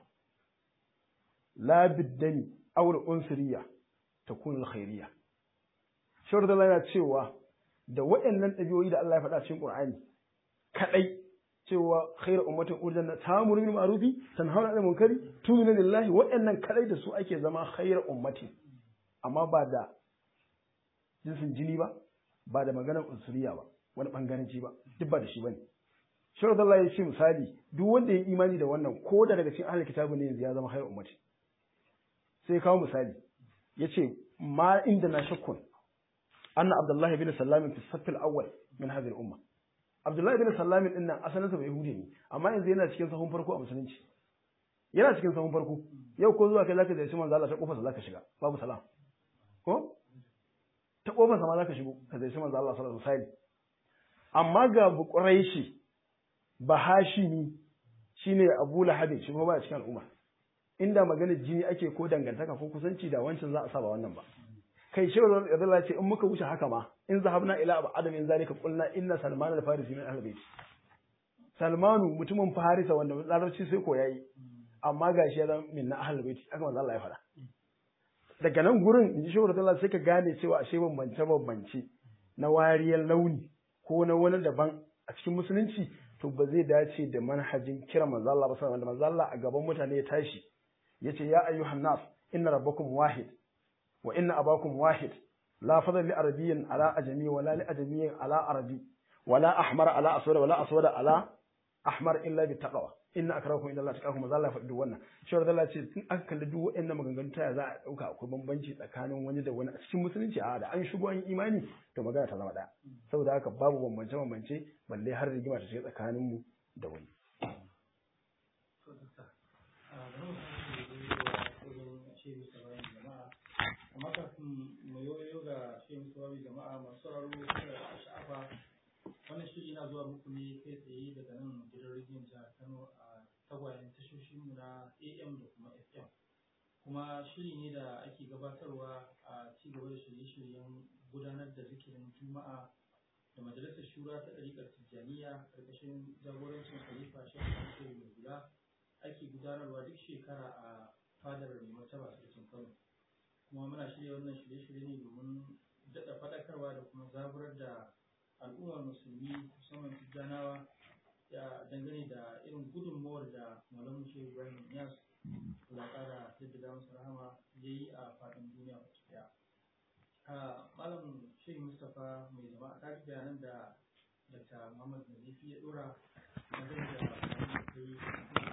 لا بالدم أو الأنصرية تكون الخيرية shawar da yana cewa da waɗannan ɗabi'o'i da Allah ya faɗa cikin Qur'ani kadai cewa khairu ummatin urjanna ta'muru bil ma'rufi tanhauna 'anil munkari tu'minu billahi waɗannan kadai da su ake zama khairu ummati amma ba da jinsin jini ba ba da maganar unsuriya ba wani bangaranci ba duk ba da shi bane Shirin Allah ya ce misali duk wanda ya imani da wannan ko da daga cikin ahlul kitabu ne yanzu ya zama hayar ummati sai kawo misali yace ma inda na shakkun anna Abdullahi bin Sallam fi safil awwal min hadhihi al-umma Abdullahi bin Sallam din nan asalinsa bai Yahudi ne amma yanzu yana cikin sahun farko a musulunci yana cikin sahun farko yau ko zuwa kai zaka da shi manzo Allah ta kofar sa zaka shiga babu salam ko ta kofar sa ma zaka shigo ka zai shi manzo Allah sallallahu alaihi wasallam amma ga buquraishi bahashimi shine Abu Lahab shi kuma ba cikin al'umma inda magana jini ake ko dangantaka ko kusanci da wancan za a saba wannan ba kai shi Allah ce in muka wuce haka ma in zahabna ila abu adam in zalika qulna inna salman al-farisi min ahlul bait salmanu mutumin farisa wanda larabci sai ko yayi amma gashi ya zama min na ahlul bait haka manzo Allah ya faɗa daga nan gurin in ji shawara Allah sai ka gane cewa ashe bambance bambance na wariyar launi ko na wani daban a cikin musulunci to ba zai dace da manhajin kira manzo Allah ba sai wanda manzo Allah a gaban mutane ya tashi yace ya ayyuhan nas inna rabbakum wahid wa inna abakum wahid la fadla li arabiyyin ala ajami wa la li ajamiyyin ala arabi wa la ahmar ala aswad wa la aswad ala ahmar illa bi taqwa inna akramakum inda Allah taqakum manzo Allah ya faɗi wannan shi da Allah ce in aka kalli duk waɗannan maganganun ta za a dauka akwai bambanci tsakanin wani da wani a cikin musulunci a da an shigo an imani to magana ta zama ɗaya saboda haka babu bambance bambance balle har rigima ta shiga tsakanin mu da wani amma kafin mu yoyo ga shi mutuwawi jama'a masu sauraro da sha'afa wannan shiri na zuwa muku ne kai tsaye daga nan gidan rediyon jihar kano a tagwayen tashoshinmu na am da kuma fm kuma shiri ne da ake gabatarwa a ci gaba da shirye-shiryen gudanar da zikirin juma'a da majalisar shura ta ɗariƙar tijjaniya ƙarƙashin jagorancin khalifa shekara mai guda ake gudanarwa duk shekara a fadar mai martaba sarkin kano kuma muna shirya wannan shirye-shirye ne domin daɗa faɗakarwa da kuma zaburar da al'ummar musulmi musamman tijjanawa ya dangane da irin gudunmawar da malamu shehu ibrahim yas Allah ƙara jaddada masa rahama ya yi a faɗin duniya baki ɗaya. malam shehu mustapha mai jama'a ta ji bayanan da dr muhammad nazifi ya ɗora dangane da bayanan da yi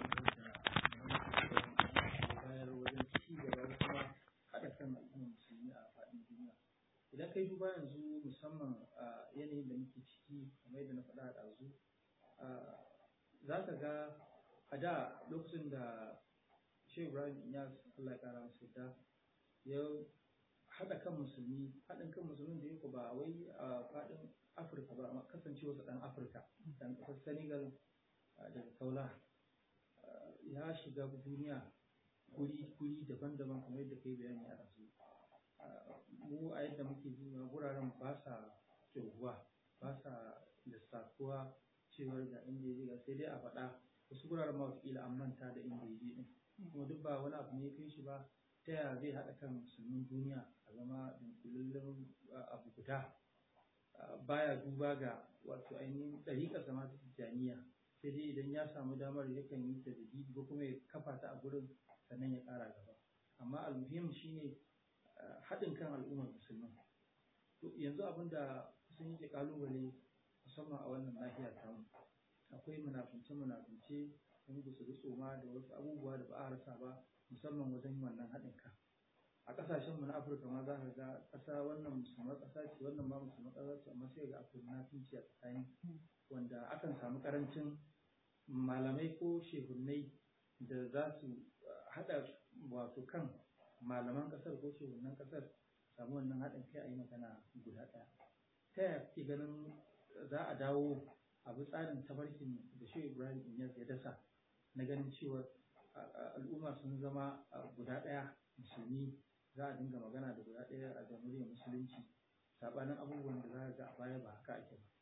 da bayar wajen ci gaba da kuma haɗa kan al'ummar musulmi a faɗin duniya idan kai duba yanzu musamman a yanayin da muke ciki kamar yadda na faɗa a ɗazu za ka ga a da lokacin da shehu ibrahim inyas allah ya ƙara masa yadda ya haɗa kan musulmi haɗin kan musulmin da yake ba wai a faɗin afirka ba amma kasancewa su ɗan afirka ɗan ƙasar senegal daga kaula ya shiga duniya guri daban-daban kamar yadda kai bayani a rasu mu a yadda muke zuwa wuraren ba sa kirguwa ba sa lissafuwa cewar ga inda ya sai dai a faɗa wasu wuraren ma wakila an manta da inda ya je din kuma duk ba wani abu ne kai shi ba ta yaya zai haɗa kan musulmin duniya a zama dunkulallen abu guda baya duba ga wato ainihin ɗariƙar zama ta tijjaniya sai dai idan ya samu damar yakan yi ta jadidi ko kuma ya kafa ta a gurin sannan ya ƙara gaba amma almuhim shine haɗin kan al'ummar musulman to yanzu abin da kusan yake ƙalubale musamman a wannan nahiyar tamu akwai munafunce munafunce sun gusu tsoma da wasu abubuwa da ba a rasa ba musamman wajen wannan haɗin kan a ƙasashen mu na afirka ma za ka ga ƙasa wannan musulman ƙasa ce wannan ma musulman ƙasa ce amma sai ga akwai munafunci a tsakani wanda akan samu ƙarancin malamai ko shehunnai da za su haɗa wato kan malaman ƙasar ko shehunan ƙasar samu wannan haɗin kai a yi magana guda ɗaya ta yaya kake ganin za a dawo abu tsarin tabarkin da shi ibrahim inyas ya dasa na ganin cewa al'umma sun zama guda ɗaya musulmi za a dinga magana da guda ɗaya a jamhuriyar musulunci saɓanin abubuwan da za a ga a baya ba haka ake ba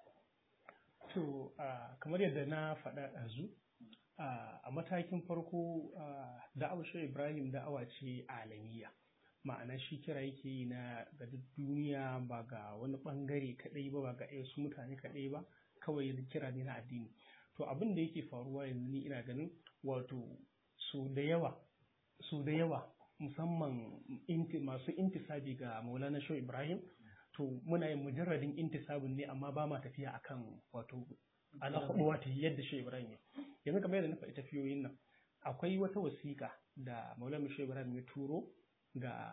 to kamar yadda na faɗa ɗazu a matakin farko da'awar shi ibrahim da'awa ce alamiya ma'ana shi kira yake yi na ga duk duniya ba ga wani bangare kaɗai ba ba ga su mutane kaɗai ba kawai kira ne na addini to abin da yake faruwa yanzu ni ina ganin wato su da yawa su da yawa musamman masu intisabi ga maulana shau ibrahim to muna yin mujarradin intisabin ne amma ba ma tafiya akan wato alaƙaɗuwa ta yadda shi Ibrahim ya yanzu kamar yadda na faɗi tafiyoyin nan akwai wata wasiƙa da Maulana Shehu Ibrahim ya turo ga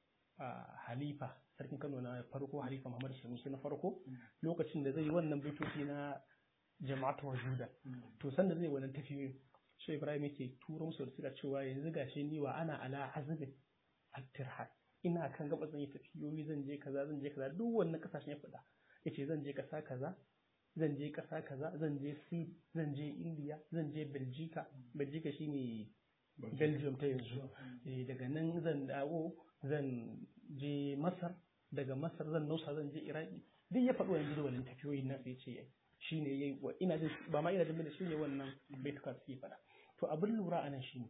Halifa sarkin Kano na farko Halifa Muhammad Sanusi na farko lokacin da zai yi wannan bitoci na jama'atu wajuda to sanda zai wannan tafiyoyin Shehu Ibrahim yake turo musu da cewa yanzu gashi ni wa ana ala azbin at-tirhad ina kan gaba zan yi tafiyoyi zan je kaza zan je kaza duk wannan kasashen ya faɗa yace zan je kasa kaza zan je kasa kaza zan je si zan je india zan je belgica belgica shine belgium ta yanzu daga nan zan dawo zan je masar daga masar zan nausa zan je iraki duk ya faɗo yanzu da wannan tafiyoyin nan sai ce shine yayi wa ina jin ba ma ina jin da shine wannan baituka suke faɗa to abin lura anan shine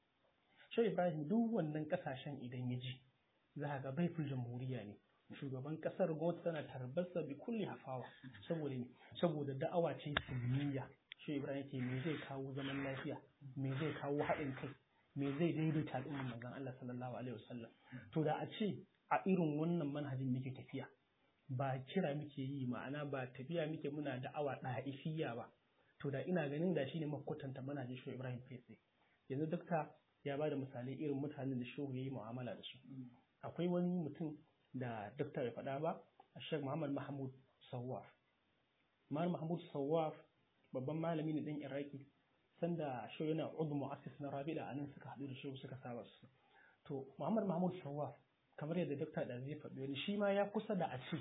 Shehu Ibrahim duk wannan kasashen idan ya ji za ga baitul jamhuriya ne shugaban kasar gwamnati tana tarbarsa bi kulli hafawa saboda ne saboda da'awa ce sunniya shi ibrahim yake me zai kawo zaman lafiya me zai kawo haɗin kai me zai daidaita al'ummar manzon Allah sallallahu alaihi wasallam to da a ce a irin wannan manhajin muke tafiya ba kira muke yi ma'ana ba tafiya muke muna da'awa ɗa'ifiyya ba to da ina ganin da shine makwatanta manhajin shi ibrahim fese yanzu dokta ya ba da misalai irin mutanen da shehu ya yi mu'amala da su akwai wani mutum da dokta bai faɗa ba a shek muhammad mahmud sawaf muhammad mahmud sawaf babban malami ne ɗan iraki sanda shehu yana udu mu'assis na rabida a nan suka haɗu da shehu suka saba su to muhammad mahmud sawaf kamar yadda dokta da zai faɗi wani shi ma ya kusa da a ce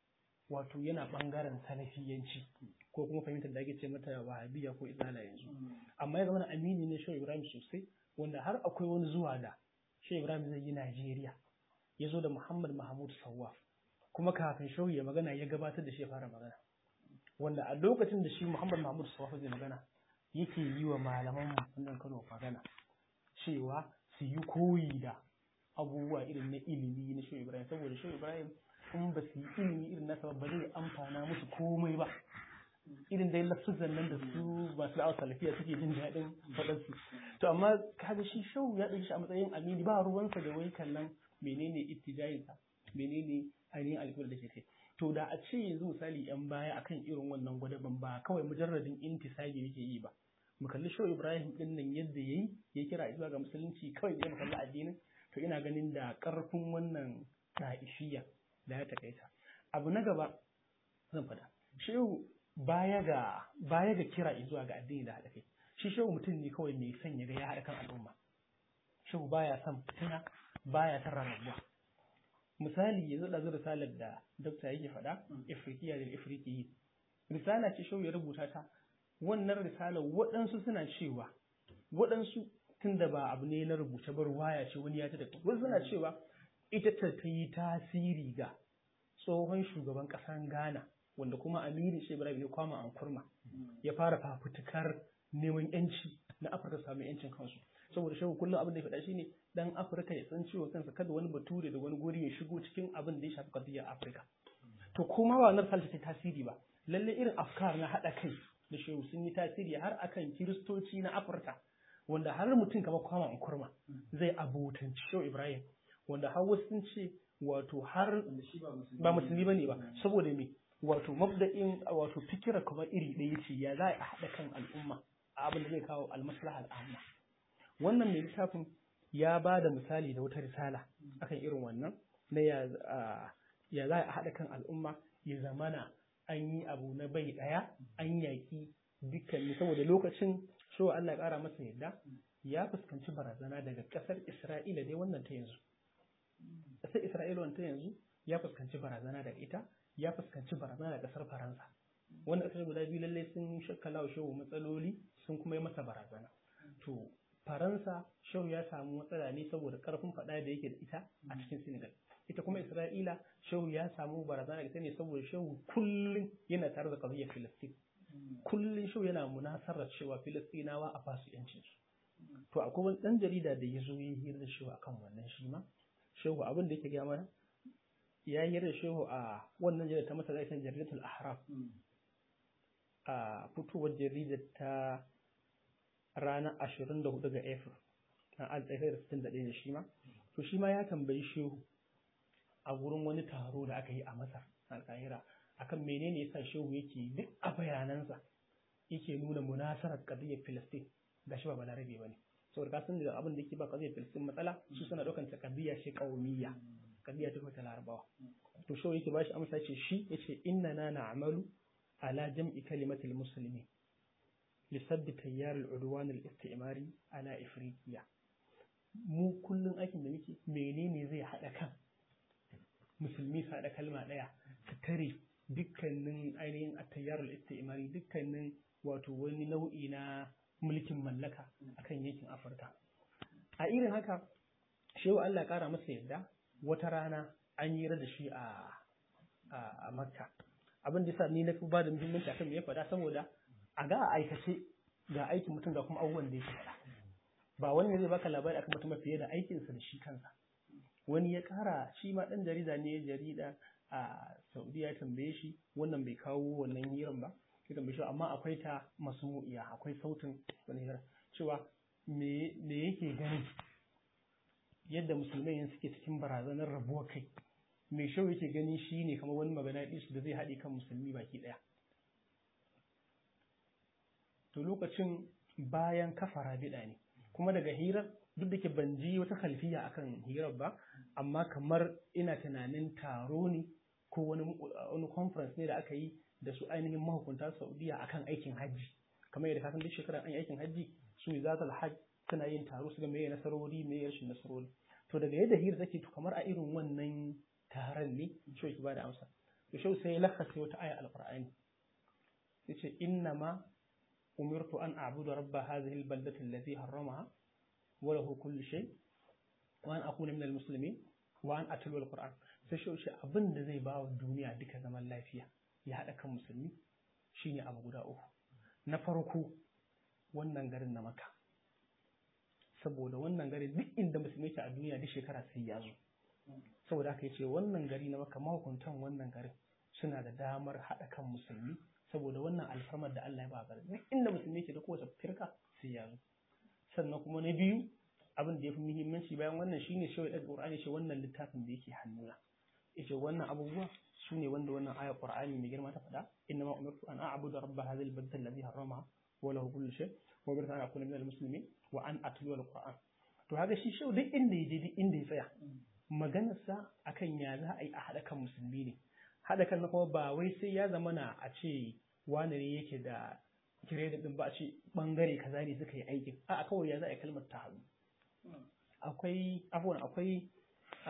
wato yana ɓangaren salafiyanci ko kuma fahimtar da ake ce mata wahabiya ko izala yanzu amma ya zama amini ne shehu ibrahim sosai wanda har akwai wani zuwa da shehu ibrahim zai yi najeriya ya zo da Muhammad Mahmud Sawaf kuma kafin shehu ya magana ya gabatar da shi ya fara magana wanda a lokacin da shi Muhammad Mahmud Sawaf zai magana yake yi wa malaman wannan Kano magana cewa su yi koyi da abubuwa irin na ilimi na shehu Ibrahim saboda shehu Ibrahim in ba su yi ilimi irin nasa ba zai amfana musu komai ba irin dai lafsuzan nan da su masu da'awar salafiya suke jin daɗin faɗansu to amma kaga shi shehu ya ɗauki shi a matsayin amini ba ruwansa da wai kallon menene ittijayinsa menene ainihin alƙiblar da ke kai to da a ce yanzu misali yan baya akan irin wannan gwadaban ba kawai mujarradin intisabi yake yi ba mu kalli show ibrahim din nan yadda yayi ya kira zuwa ga musulunci kawai da mu kalli addinin to ina ganin da karfin wannan da'ishiya da ya takaita abu na gaba zan faɗa shehu baya ga baya ga kira zuwa ga addini da haɗa kai shi shehu mutum ne kawai mai son ya ga ya haɗa kan al'umma shehu baya son fitina baya son rarrabuwa misali yanzu da zai risalar da dokta yake faɗa ifriqiya da ifriqiyi risala ce shehu ya rubuta ta wannan risalar waɗansu suna cewa waɗansu tunda ba abu ne na rubuce ba ruwaya ce wani ya ta da wasu suna cewa ita ta ta yi tasiri ga tsohon shugaban ƙasar Ghana wanda kuma Aminu Shehu Ibrahim ya kwama an kurma ya fara fafutukar neman yanci na Afirka samu yancin kansu saboda shehu kullum abin da ya faɗa shine dan Afirka ya san ciwon kansa kada wani bature da wani guri ya shigo cikin abin da ya shafi kadiyar Afirka to kuma ba wannan falsafa ta tasiri ba lalle irin afkar na haɗa kai da shehu sun yi tasiri har akan kiristoci na Afirka wanda har mutum kamar kwama an kurma zai abotanci shehu Ibrahim wanda har wasu sun ce wato har ba musulmi bane ba saboda me wato mabda'in wato fikira kamar iri ɗaya ce ya za a haɗa kan al'umma a abin da zai kawo almaslaha al'amma wannan mai littafin ya ba da misali da wata risala akan irin wannan na ya za a haɗa kan al'umma ya zamana an yi abu na bai ɗaya an yaƙi dukkanin saboda lokacin so Allah ya ƙara masa yadda ya fuskanci barazana daga ƙasar Isra'ila dai wannan ta yanzu ƙasar Isra'ila wannan ta yanzu ya fuskanci barazana daga ita ya fuskanci barazana da kasar Faransa. Wanda kasar guda biyu lallai sun shakkala wa shehu matsaloli sun kuma yi masa barazana. To, Faransa shehu ya samu matsala ne saboda karfin faɗa da yake da ita a cikin Senegal. Ita kuma Isra'ila shehu ya samu barazana da ita ne saboda shehu kullum yana tare da ƙabiyar Filistin. Kullum shehu yana munasarar cewa Filistinawa a basu yancin su. To, akwai wani ɗan jarida da ya zo ya hira da shehu akan wannan shi ma. Shehu abin da yake gaya mana ya yi da shehu a wannan jaridar ta masa zaifin jaridatul ahram a fitowar jaridar ta ranar ashirin da hudu ga april na altsafai da sittin da ɗaya shi ma to shi ma ya tambayi shehu a wurin wani taro da aka yi a masar alƙahira akan menene yasa shehu yake duk a bayanansa yake nuna munasarar ƙadiyyar filistin ga shi ba balarabe ba ne saboda ka san da abin da yake ba ƙadiyyar filistin matsala su suna ɗaukar ta ƙadiyya ce ƙaumiyya kadiya ta ta larabawa to shi yake bashi amsa ce shi yace inna na na'malu ala jam'i kalimatil muslimin li sadd tayyar al-udwan al-istimari ala ifriqiya mu kullun aikin da muke menene zai hada kan musulmi su hada kalma daya su tare dukkanin ainihin at-tayyar al-istimari dukkanin wato wani nau'i na mulkin mallaka akan yankin Afirka a irin haka shehu Allah ya kara masa yadda wata rana an yi da shi a a makka abin da yasa ni na fi ba da muhimmanci akan me ya faɗa saboda a ga a aikace ga aikin mutum ga kuma abubuwan da yake faɗa ba wani ne zai baka labari akan mutum fiye da aikinsa da shi kansa wani ya ƙara shi ma ɗan jarida ne jarida a saudiya ya tambaye shi wannan bai kawo wannan hiran ba ya tambaye shi amma akwai ta masmu'iya akwai sautin wani hira cewa me yake ganin yadda musulmai suke cikin barazanar rabuwa kai mai shau yake gani shi ne kamar wani magana su da zai haɗe kan musulmi baki ɗaya to lokacin bayan kafa rabida ne kuma daga hirar duk da ke ban ji wata kalfiya akan hirar ba amma kamar ina tunanin taro ne ko wani wani conference ne da aka yi da su ainihin mahukunta saudiya akan aikin hajji kamar yadda kasan duk shekara an yi aikin hajji su ne zatal hajj suna yin taro su ga meye nasarori meye rashin nasarori to daga yadda hira take to kamar a irin wannan taron ne shi ki bada amsa to shi sai ya lakasa wata aya alqur'ani yace inna ma umirtu an a'budu rabba hadhihi albaldati allati harramaha wa lahu kullu shay wa an akuna minal muslimin wa an atlu alquran sai shi shi abin da zai ba wa duniya duka zaman lafiya ya hada kan musulmi shine abu guda uku na farko wannan garin na maka saboda wannan gari duk inda musulmi ke a duniya duk shekara sai ya zo saboda haka yace wannan gari na maka mahukuntan wannan garin suna da damar haɗa kan musulmi saboda wannan alfarmar da Allah ya ba garin duk inda musulmi ke da kowace firka sai ya zo sannan kuma na biyu abin da ya fi muhimmanci bayan wannan shine shawai da Qur'ani ce wannan littafin da yake hannuna yace wannan abubuwa su ne wanda wannan ayar Qur'ani mai girma ta faɗa inna ma umirtu an a'budu rabba hadhihi al-balda alladhi harramaha wa lahu kullu shay wa umirtu an akuna minal muslimin wa an atlu al-Qur'an to haka shi shau duk inda ya je duk inda ya tsaya maganarsa akan ya za a yi a haɗa kan musulmi ne haɗa kan na kuma ba wai sai ya zama na a ce wane ne yake da kiredit ɗin ba a ce ɓangare kaza ne suka yi aikin a kawai ya za a yi kalmar ta haɗu akwai afuwan akwai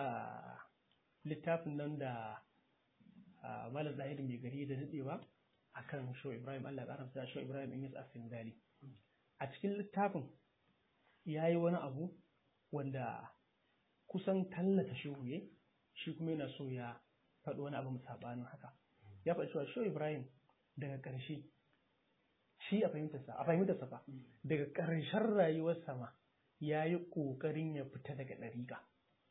littafin nan da malam zahiri mai gari da daɗewa akan Shehu Ibrahim Allah ya karanta Shehu Ibrahim in yasa Singali a cikin littafin yayi wani abu wanda kusan tallata shehu ya shi kuma yana so ya faɗi wani abu sabanin haka ya faɗi cewa Shehu Ibrahim daga ƙarshe shi a fahimtarsa a fahimtarsa fa daga ƙarshen rayuwarsa ma ya yi ƙoƙarin ya fita daga ɗariƙa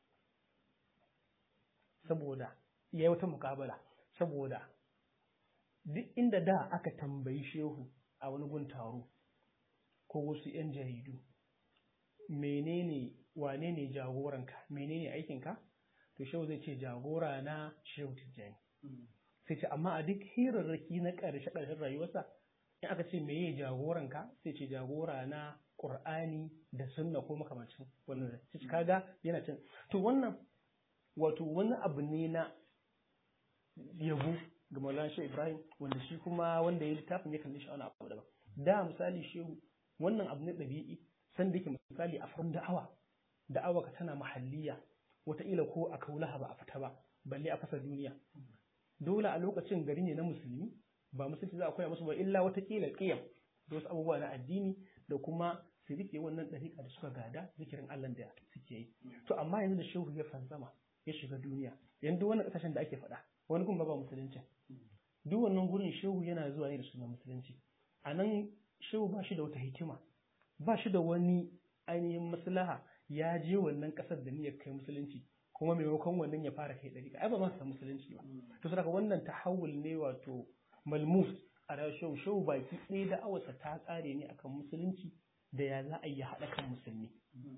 saboda ya yi wata mukabala saboda duk inda da aka tambayi shehu a wani gun taro ko wasu 'yan jaridu menene wane ne jagoranka menene aikinka to shehu zai ce jagora na shehu tijjani sai ce amma a duk hirarraki na ƙarshe ƙarshen rayuwarsa in aka ce meye jagoranka sai ce jagora na ƙur'ani da sunna ko makamancin wannan sai kaga yana cin to wannan wato wani abu ne na yabo ga Maulana Shehu Ibrahim wanda shi kuma wanda ya littafin ya kalli shi wani abu daban da misali shehu wannan abu ne ɗabi'i san da yake misali a farkon da'awa da'awa ka tana mahalliya wataƙila ko a kaulaha ba a fita ba balle a fasa duniya dole a lokacin gari ne na musulmi ba musulci za a koya musu ba illa watakila ƙiyam da wasu abubuwa na addini da kuma su rike wannan ɗariƙa da suka gada zikirin Allah da suke yi to amma yanzu da shehu ya fanzama ya shiga duniya yanzu wannan ƙasashen da ake faɗa wani gun ba ba musulunci duk wannan gurin shehu yana zuwa ne da sunan musulunci a nan shehu ba shi da wata hikima ba shi da wani ainihin maslaha ya je wannan ƙasar da niyyar kai musulunci kuma maimakon wannan ya fara kai ɗariƙa ai ba ma san musulunci ba to saboda wannan tahawul ne wato malmus a rayuwar shehu shehu baki ɗaya da awarsa ta ƙare ne akan musulunci da ya za a yi haɗa kan musulmi.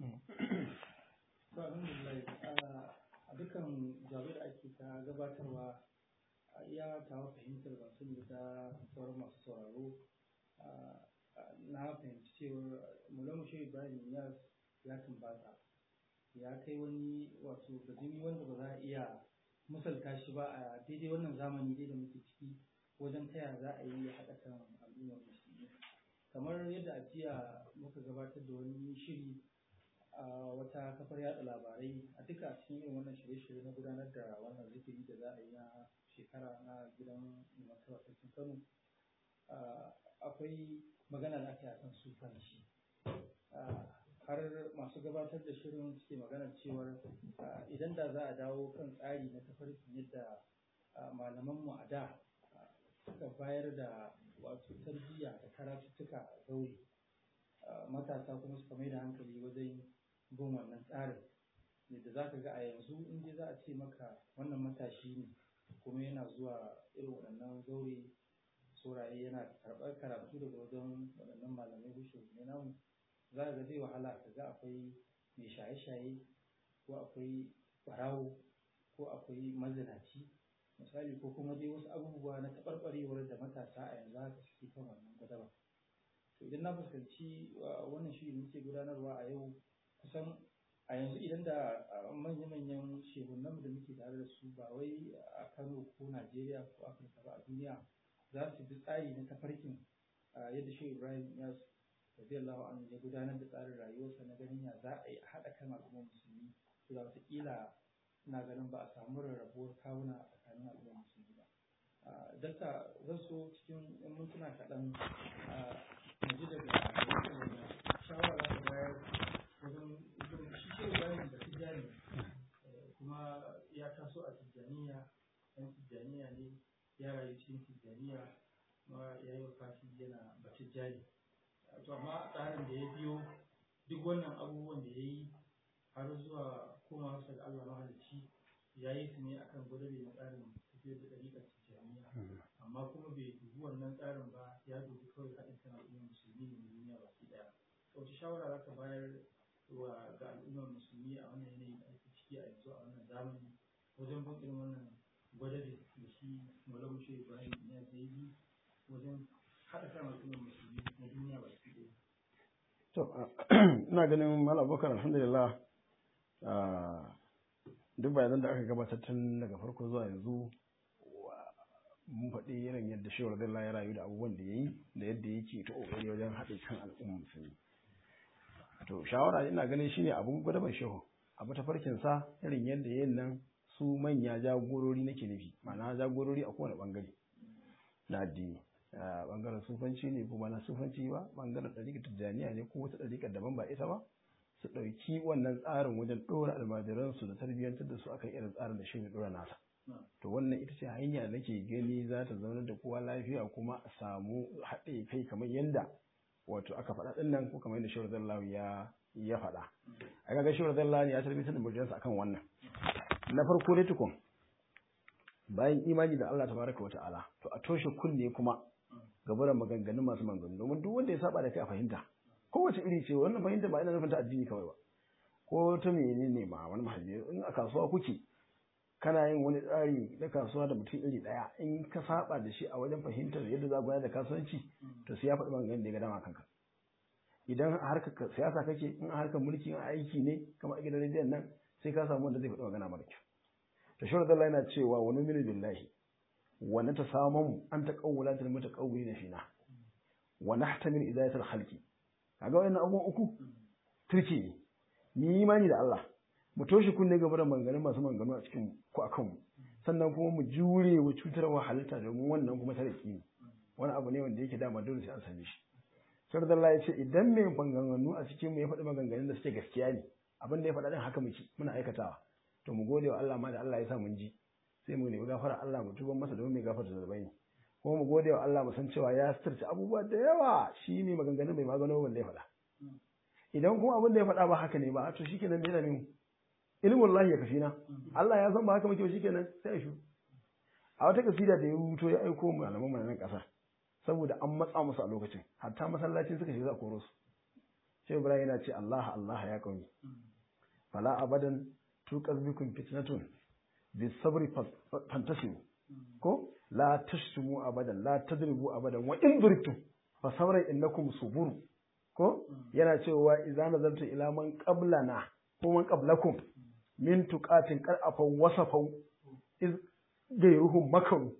a dukkan jawabai da ake ta gabatarwa a iya tawa fahimtar ba sun da sauran masu sauraro na fahimci cewar mulamu shehu ibrahim ya ya tumbata ya kai wani wato bajimi wanda ba za a iya misalta shi ba a daidai wannan zamani dai da muke ciki wajen taya za a yi haɗa kan al'ummar musulmi kamar yadda a jiya muka gabatar da wani shiri a wata kafar yada labarai a duka cikin irin wannan shirye-shirye na gudanar da wannan zikiri da za a yi na shekara na gidan martaba sarkin kano akwai magana da aka yi akan sufanci har masu gabatar da shirin suke magana cewar idan da za a dawo kan tsari na tafarkin yadda malamanmu a da suka bayar da wato tarbiyya da karatuttuka a zaure matasa kuma suka mai da hankali wajen bin wannan tsarin yadda za ka ga a yanzu in dai za a ce maka wannan matashi ne kuma yana zuwa irin waɗannan zaure sauraye yana karɓar karatu daga wajen waɗannan malamai bushe ne namu za ka ga zai wahala ka ga akwai mai shaye-shaye ko akwai ɓarawo ko akwai mazinaci misali ko kuma dai wasu abubuwa na taɓarɓarewar da matasa a yanzu haka suke kan wannan gwadaba to idan na fuskanci wannan shiri muke gudanarwa a yau kusan a yanzu idan da manya-manyan shehunan da muke tare da su ba wai a kano ko najeriya ko afirka ba a duniya za su bi tsari na tafarkin yadda shehu ibrahim ya radiyallahu anhu ya gudanar da tsarin rayuwarsa na ganin ya za a yi haɗa kan al'ummar musulmi to da wataƙila ina ganin ba a samu rarrabuwar kawuna a tsakanin al'ummar musulmi ba dakta zan so cikin yan mintuna kaɗan mu ji daga shawara da bayar wajen shi ce bayan da tijjani kuma ya taso a tijjaniya ɗan tijjaniya ne ya rayu cikin tijjaniya kuma ya yi wafati yana ba tijjani to amma tsarin da ya biyo duk wannan abubuwan da ya yi har zuwa komawa ga Allah mahalicci ya yi su ne akan gwadabe na tsarin tafiyar da ɗariƙar tijjaniya amma kuma bai dubi wannan tsarin ba ya dubi kawai haɗin kan al'ummar musulmi ne duniya baki ɗaya wace shawara za ka bayar wa ga al'ummar musulmi a wannan yanayi da ake ciki a yanzu a wannan zamani wajen bin irin wannan gwadabe da shi malam shi ibrahim ya yi wajen haɗa kan al'ummar musulmi na duniya baki ɗaya to ina ganin malam bakar alhamdulillah duk bayanan da aka gabatar tun daga farko zuwa yanzu mun faɗi irin yadda shi radiyallahu ya rayu da abubuwan da ya yi da yadda yake ta ƙoƙari wajen haɗe kan al'umma musulmi to shawara ina ganin shine abun gwadaban shehu abu ta farkin sa irin yadda yayin nan su manya jagorori nake nufi ma'ana jagorori a kowane bangare na addini bangaren sufanci ne kuma na sufanci ba bangaren ɗariƙar tijjaniya ne ko wata ɗariƙar daban ba ita ba su ɗauki wannan tsarin wajen ɗora almajiransu da tarbiyyantar da su akan irin tsarin da shi ne ɗora nasa to wannan ita ce hanya da nake gani za ta zaunar da kowa lafiya kuma a samu haɗe kai kamar yadda wato aka faɗa ɗin nan ko kamar yadda shawar zallawa ya ya faɗa a ga shawar zallawa ya tarbiyyantar da murjansa akan wannan na farko dai tukun bayan imani da Allah tabaraka wa ta'ala to a toshe kunne kuma gaburan maganganun masu maganganu domin duk wanda ya saba da kai a fahimta kowace iri ce wannan fahimta ba ina nufin ta addini kawai ba ko ta menene ma wani mahalli in a kasuwa kuke kana yin wani tsari na kasuwa da mutum iri daya in ka saba da shi a wajen fahimtar yadda za gudanar da kasuwanci to sai ya faɗi maganganun da ya ga dama kanka idan a harkar siyasa kake in a harkar mulki a aiki ne kamar a gidan rediyon nan sai ka samu wanda zai faɗi magana mara kyau to shi Allah yana cewa wa numinu billahi wa natasamu an taqawwala til mutaqawwilina fina wa nahtamil idayatul khalqi kaga wannan abubuwan uku turki ne ni imani da Allah mu toshe kunne gaba da maganganun masu maganganu a cikin ku akan mu sannan kuma mu jure wa cutarwa halitta domin wannan kuma tariki ne wani abu ne wanda yake dama dole sai an same shi sai Allah ya ce idan mai maganganu a cikin mu ya faɗi maganganun da suke gaskiya ne abin da ya faɗa din haka muke muna aikatawa to mu gode wa Allah ma da Allah ya sa mun ji sai mu nemi gafara Allah mu tuban masa domin mai gafarta zunubai ne kuma mu gode wa Allah mu san cewa ya sirce abubuwa da yawa shi ne maganganun mai magano wanda ya faɗa idan kuma abin da ya faɗa ba haka ne ba to shikenan me ne ilmin Allah ya kafi na Allah ya san ba haka muke shikenan sai ya shu a wata kasida da ya rubuto ya aiko mu malaman nan ƙasa saboda an matsa musu a lokacin hatta masallacin suka shiga koro su sai Ibrahim yana ce Allah Allah ya kauni fala abadan tuqaz bikum fitnatun bisabri fantasimu ko la tashtumu abadan la tadribu abadan wa in durtum fa sabran innakum suburu ko yana cewa idza nazartu ila man qablana ko man qablakum min tuqatin qad afaw wasafau iz gairuhum makaru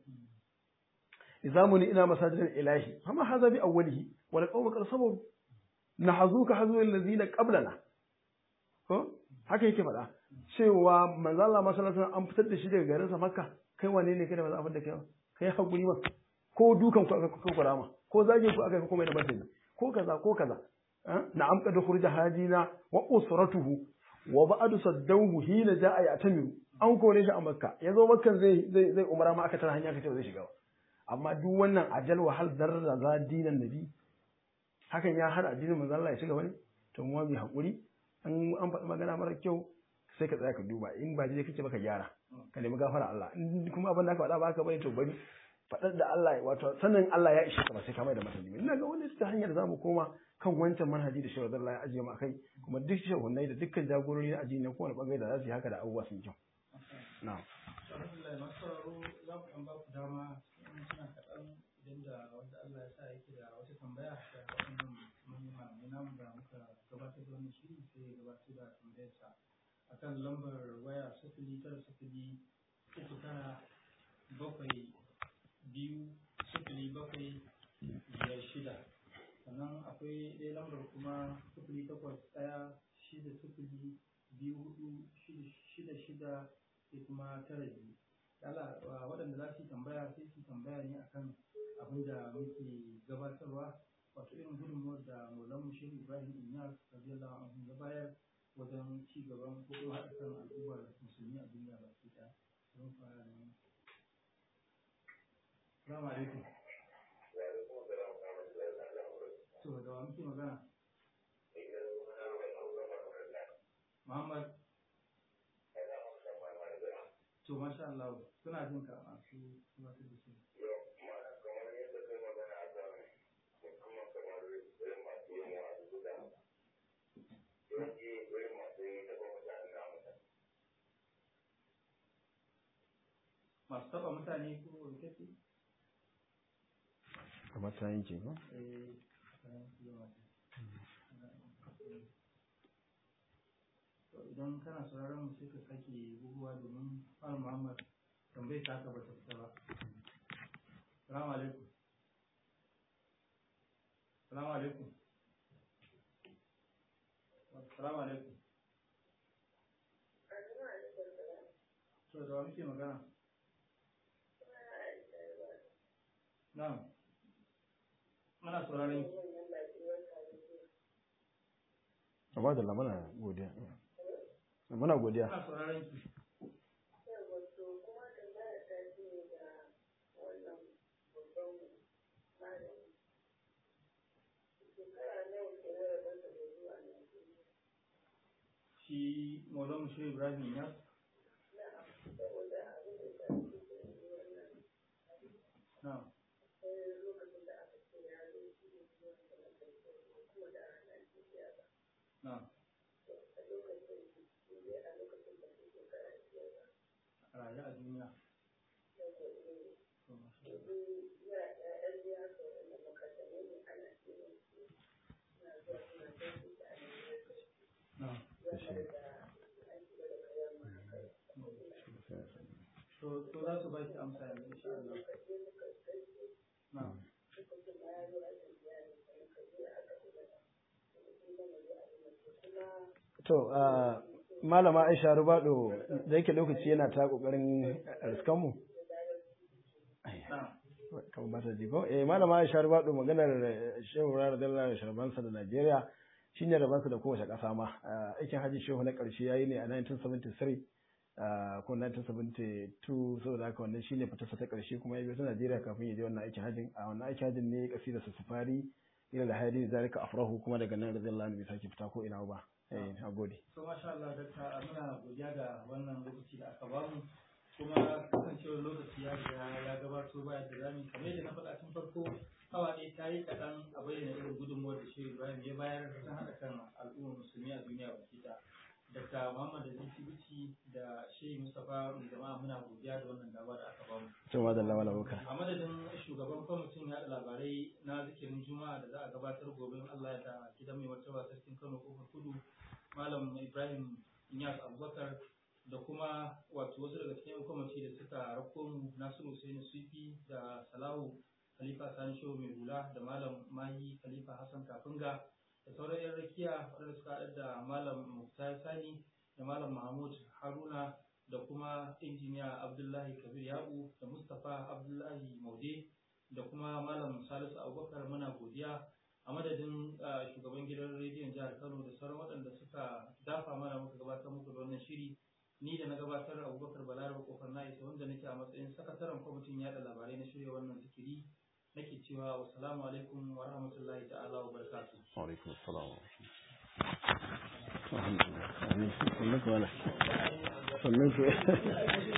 idza muni ina masajidil ilahi fama hadha bi awwalihi wal qawmu qad sabaru nahazuka hazu allazina qablana ko haka yake faɗa cewa manzo Allah masallacin an fitar da shi daga garinsa Makka kai wane ne kai da ba za a fitar da kai ba kai hakuri ma ko dukan ku aka kuka kurama ko zagin ku aka kuma da batani ko kaza ko kaza na'am qad khurja hajina wa usratuhu wa ba'du saddawhu hina ja'a ya'tamiru an kore shi a Makka yazo Makkan zai zai zai umara ma aka tara hanya aka ce zai shiga amma duk wannan ajal wa hal darra za dinan nabi hakan ya hana addinin manzo Allah ya shiga wani to mu mai hakuri an an faɗi magana mara kyau sai ka tsaya ka duba in ba je kake baka gyara ka nemi gafara Allah in kuma abin da aka faɗa ba ka bane to bari faɗar da Allah wato sanin Allah ya ishe ka ba sai ka mai da masani ina ga wani ta hanyar zamu koma kan wancan manhaji da shawar Allah ya ajiye mu akai kuma duk shehunai da dukkan jagorori na addini na kowane bangare da za su yi haka da abubuwa sun kyau na'am alhamdulillah masu sauraro za ku ɗan ba ku dama in suna kaɗan idan da wanda Allah ya sa yake da wata tambaya da waɗannan manyan malamai namu da muka gabatar da wannan shiri sai ya gabatar da tambayarsa akan lambar waya sifili tara sifili uku tara bakwai biyu sifili bakwai biyar shida sannan akwai ɗaya lambar kuma sifili takwas ɗaya shida sifili biyu hudu shida shida sai kuma tara biyu Yala waɗanda za su yi tambaya sai su tambaya ne akan abin da muke gabatarwa wato irin gudunmuwar da Maulan Shehu Ibrahim Inyas radiyallahu anhu ya bayar wajen ci gaban ko haɗa kan al'ummar musulmi a duniya baki ɗaya. Don fara ne. Salamu alaikum. To da wa muke magana? Muhammad. To masha Allah suna jin ka masu masu da su. masu taba mutane ko rikici? kamar ta yanke ba Eh, kayan su yawa ne. To idan kana sauraron mu sai ka sake buguwa domin Malam Muhammad tambayar ta haka bata fita ba. Salamu alaikum. Salamu alaikum. Salamu alaikum. To da wa muke magana? Na'am. ana sauraron ki amma da muna godiya muna godiya ana sauraron ki shi Maulana Shehu Ibrahim ya na na rayu a duniya na to to za su ba ki amsa yanzu insha Allah na to ah, malama Aisha Rubado da yake lokaci yana ta kokarin riskan mu na kan ba ta jigo eh malama Aisha Rubado maganar eh, Shehu radiyallahu anhu sharbansa da Najeriya shine rabansa da kowace kasa ma Ah, aikin haji Shehu na karshe yayi ne a 1973 ah, ko 1972 saboda haka wannan shine fitarsa ta karshe kuma ya biyo ta Najeriya kafin ya je wannan aikin hajin a wannan aikin hajin ne kasida sa safari ila da hadi zalika afrahu kuma daga nan radiyallahu anhu bai sake fita ko ina ba eh nagode to masha Allah dakta muna godiya da wannan lokaci da aka bamu kuma kasancewar lokaci ya riga ya gabato baya da zami kamar yadda na faɗa tun farko awa ɗaya ta yi kaɗan a bayyana irin gudunmuwar da shi Ibrahim ya bayar ta haɗa kan al'ummar musulmi a duniya baki ɗaya. Dr. Muhammad da Bici da Shehu Mustapha mai jama'a muna godiya da wannan dama da aka bamu. to madalla wala boka A madadin shugaban kwamitin yaɗa labarai na zikirin Juma'a da za a gabatar gobe in Allah ya da gidan mai martaba sarkin Kano kofar kudu Malam Ibrahim Inyas Abubakar da kuma wato wasu daga cikin kwamiti da suka rako mu Nasiru Hussein Sufi da Salahu Khalifa Sani Shehu mai hula da Malam Mahi Khalifa Hassan Kafinga da sauran 'yan rakiya waɗanda suka haɗa da Malam Muktar Sani da Malam Mahmud Haruna da kuma injiniya Abdullahi Kabir Yabu da Mustapha Abdullahi Maude da kuma Malam Salisu Abubakar muna godiya a madadin uh, shugaban gidan rediyon jihar Kano da sauran waɗanda suka dafa mana muka gabatar muku da wannan shiri ni da na gabatar Abubakar Balarabe kofar na isa wanda nake a matsayin sakataren kwamitin yada labarai na shirya wannan zikiri nake cewa wassalamu alaikum wa rahmatullahi ta'ala wa barakatuh alaikum assalam alhamdulillah sannan ku wala sannan ku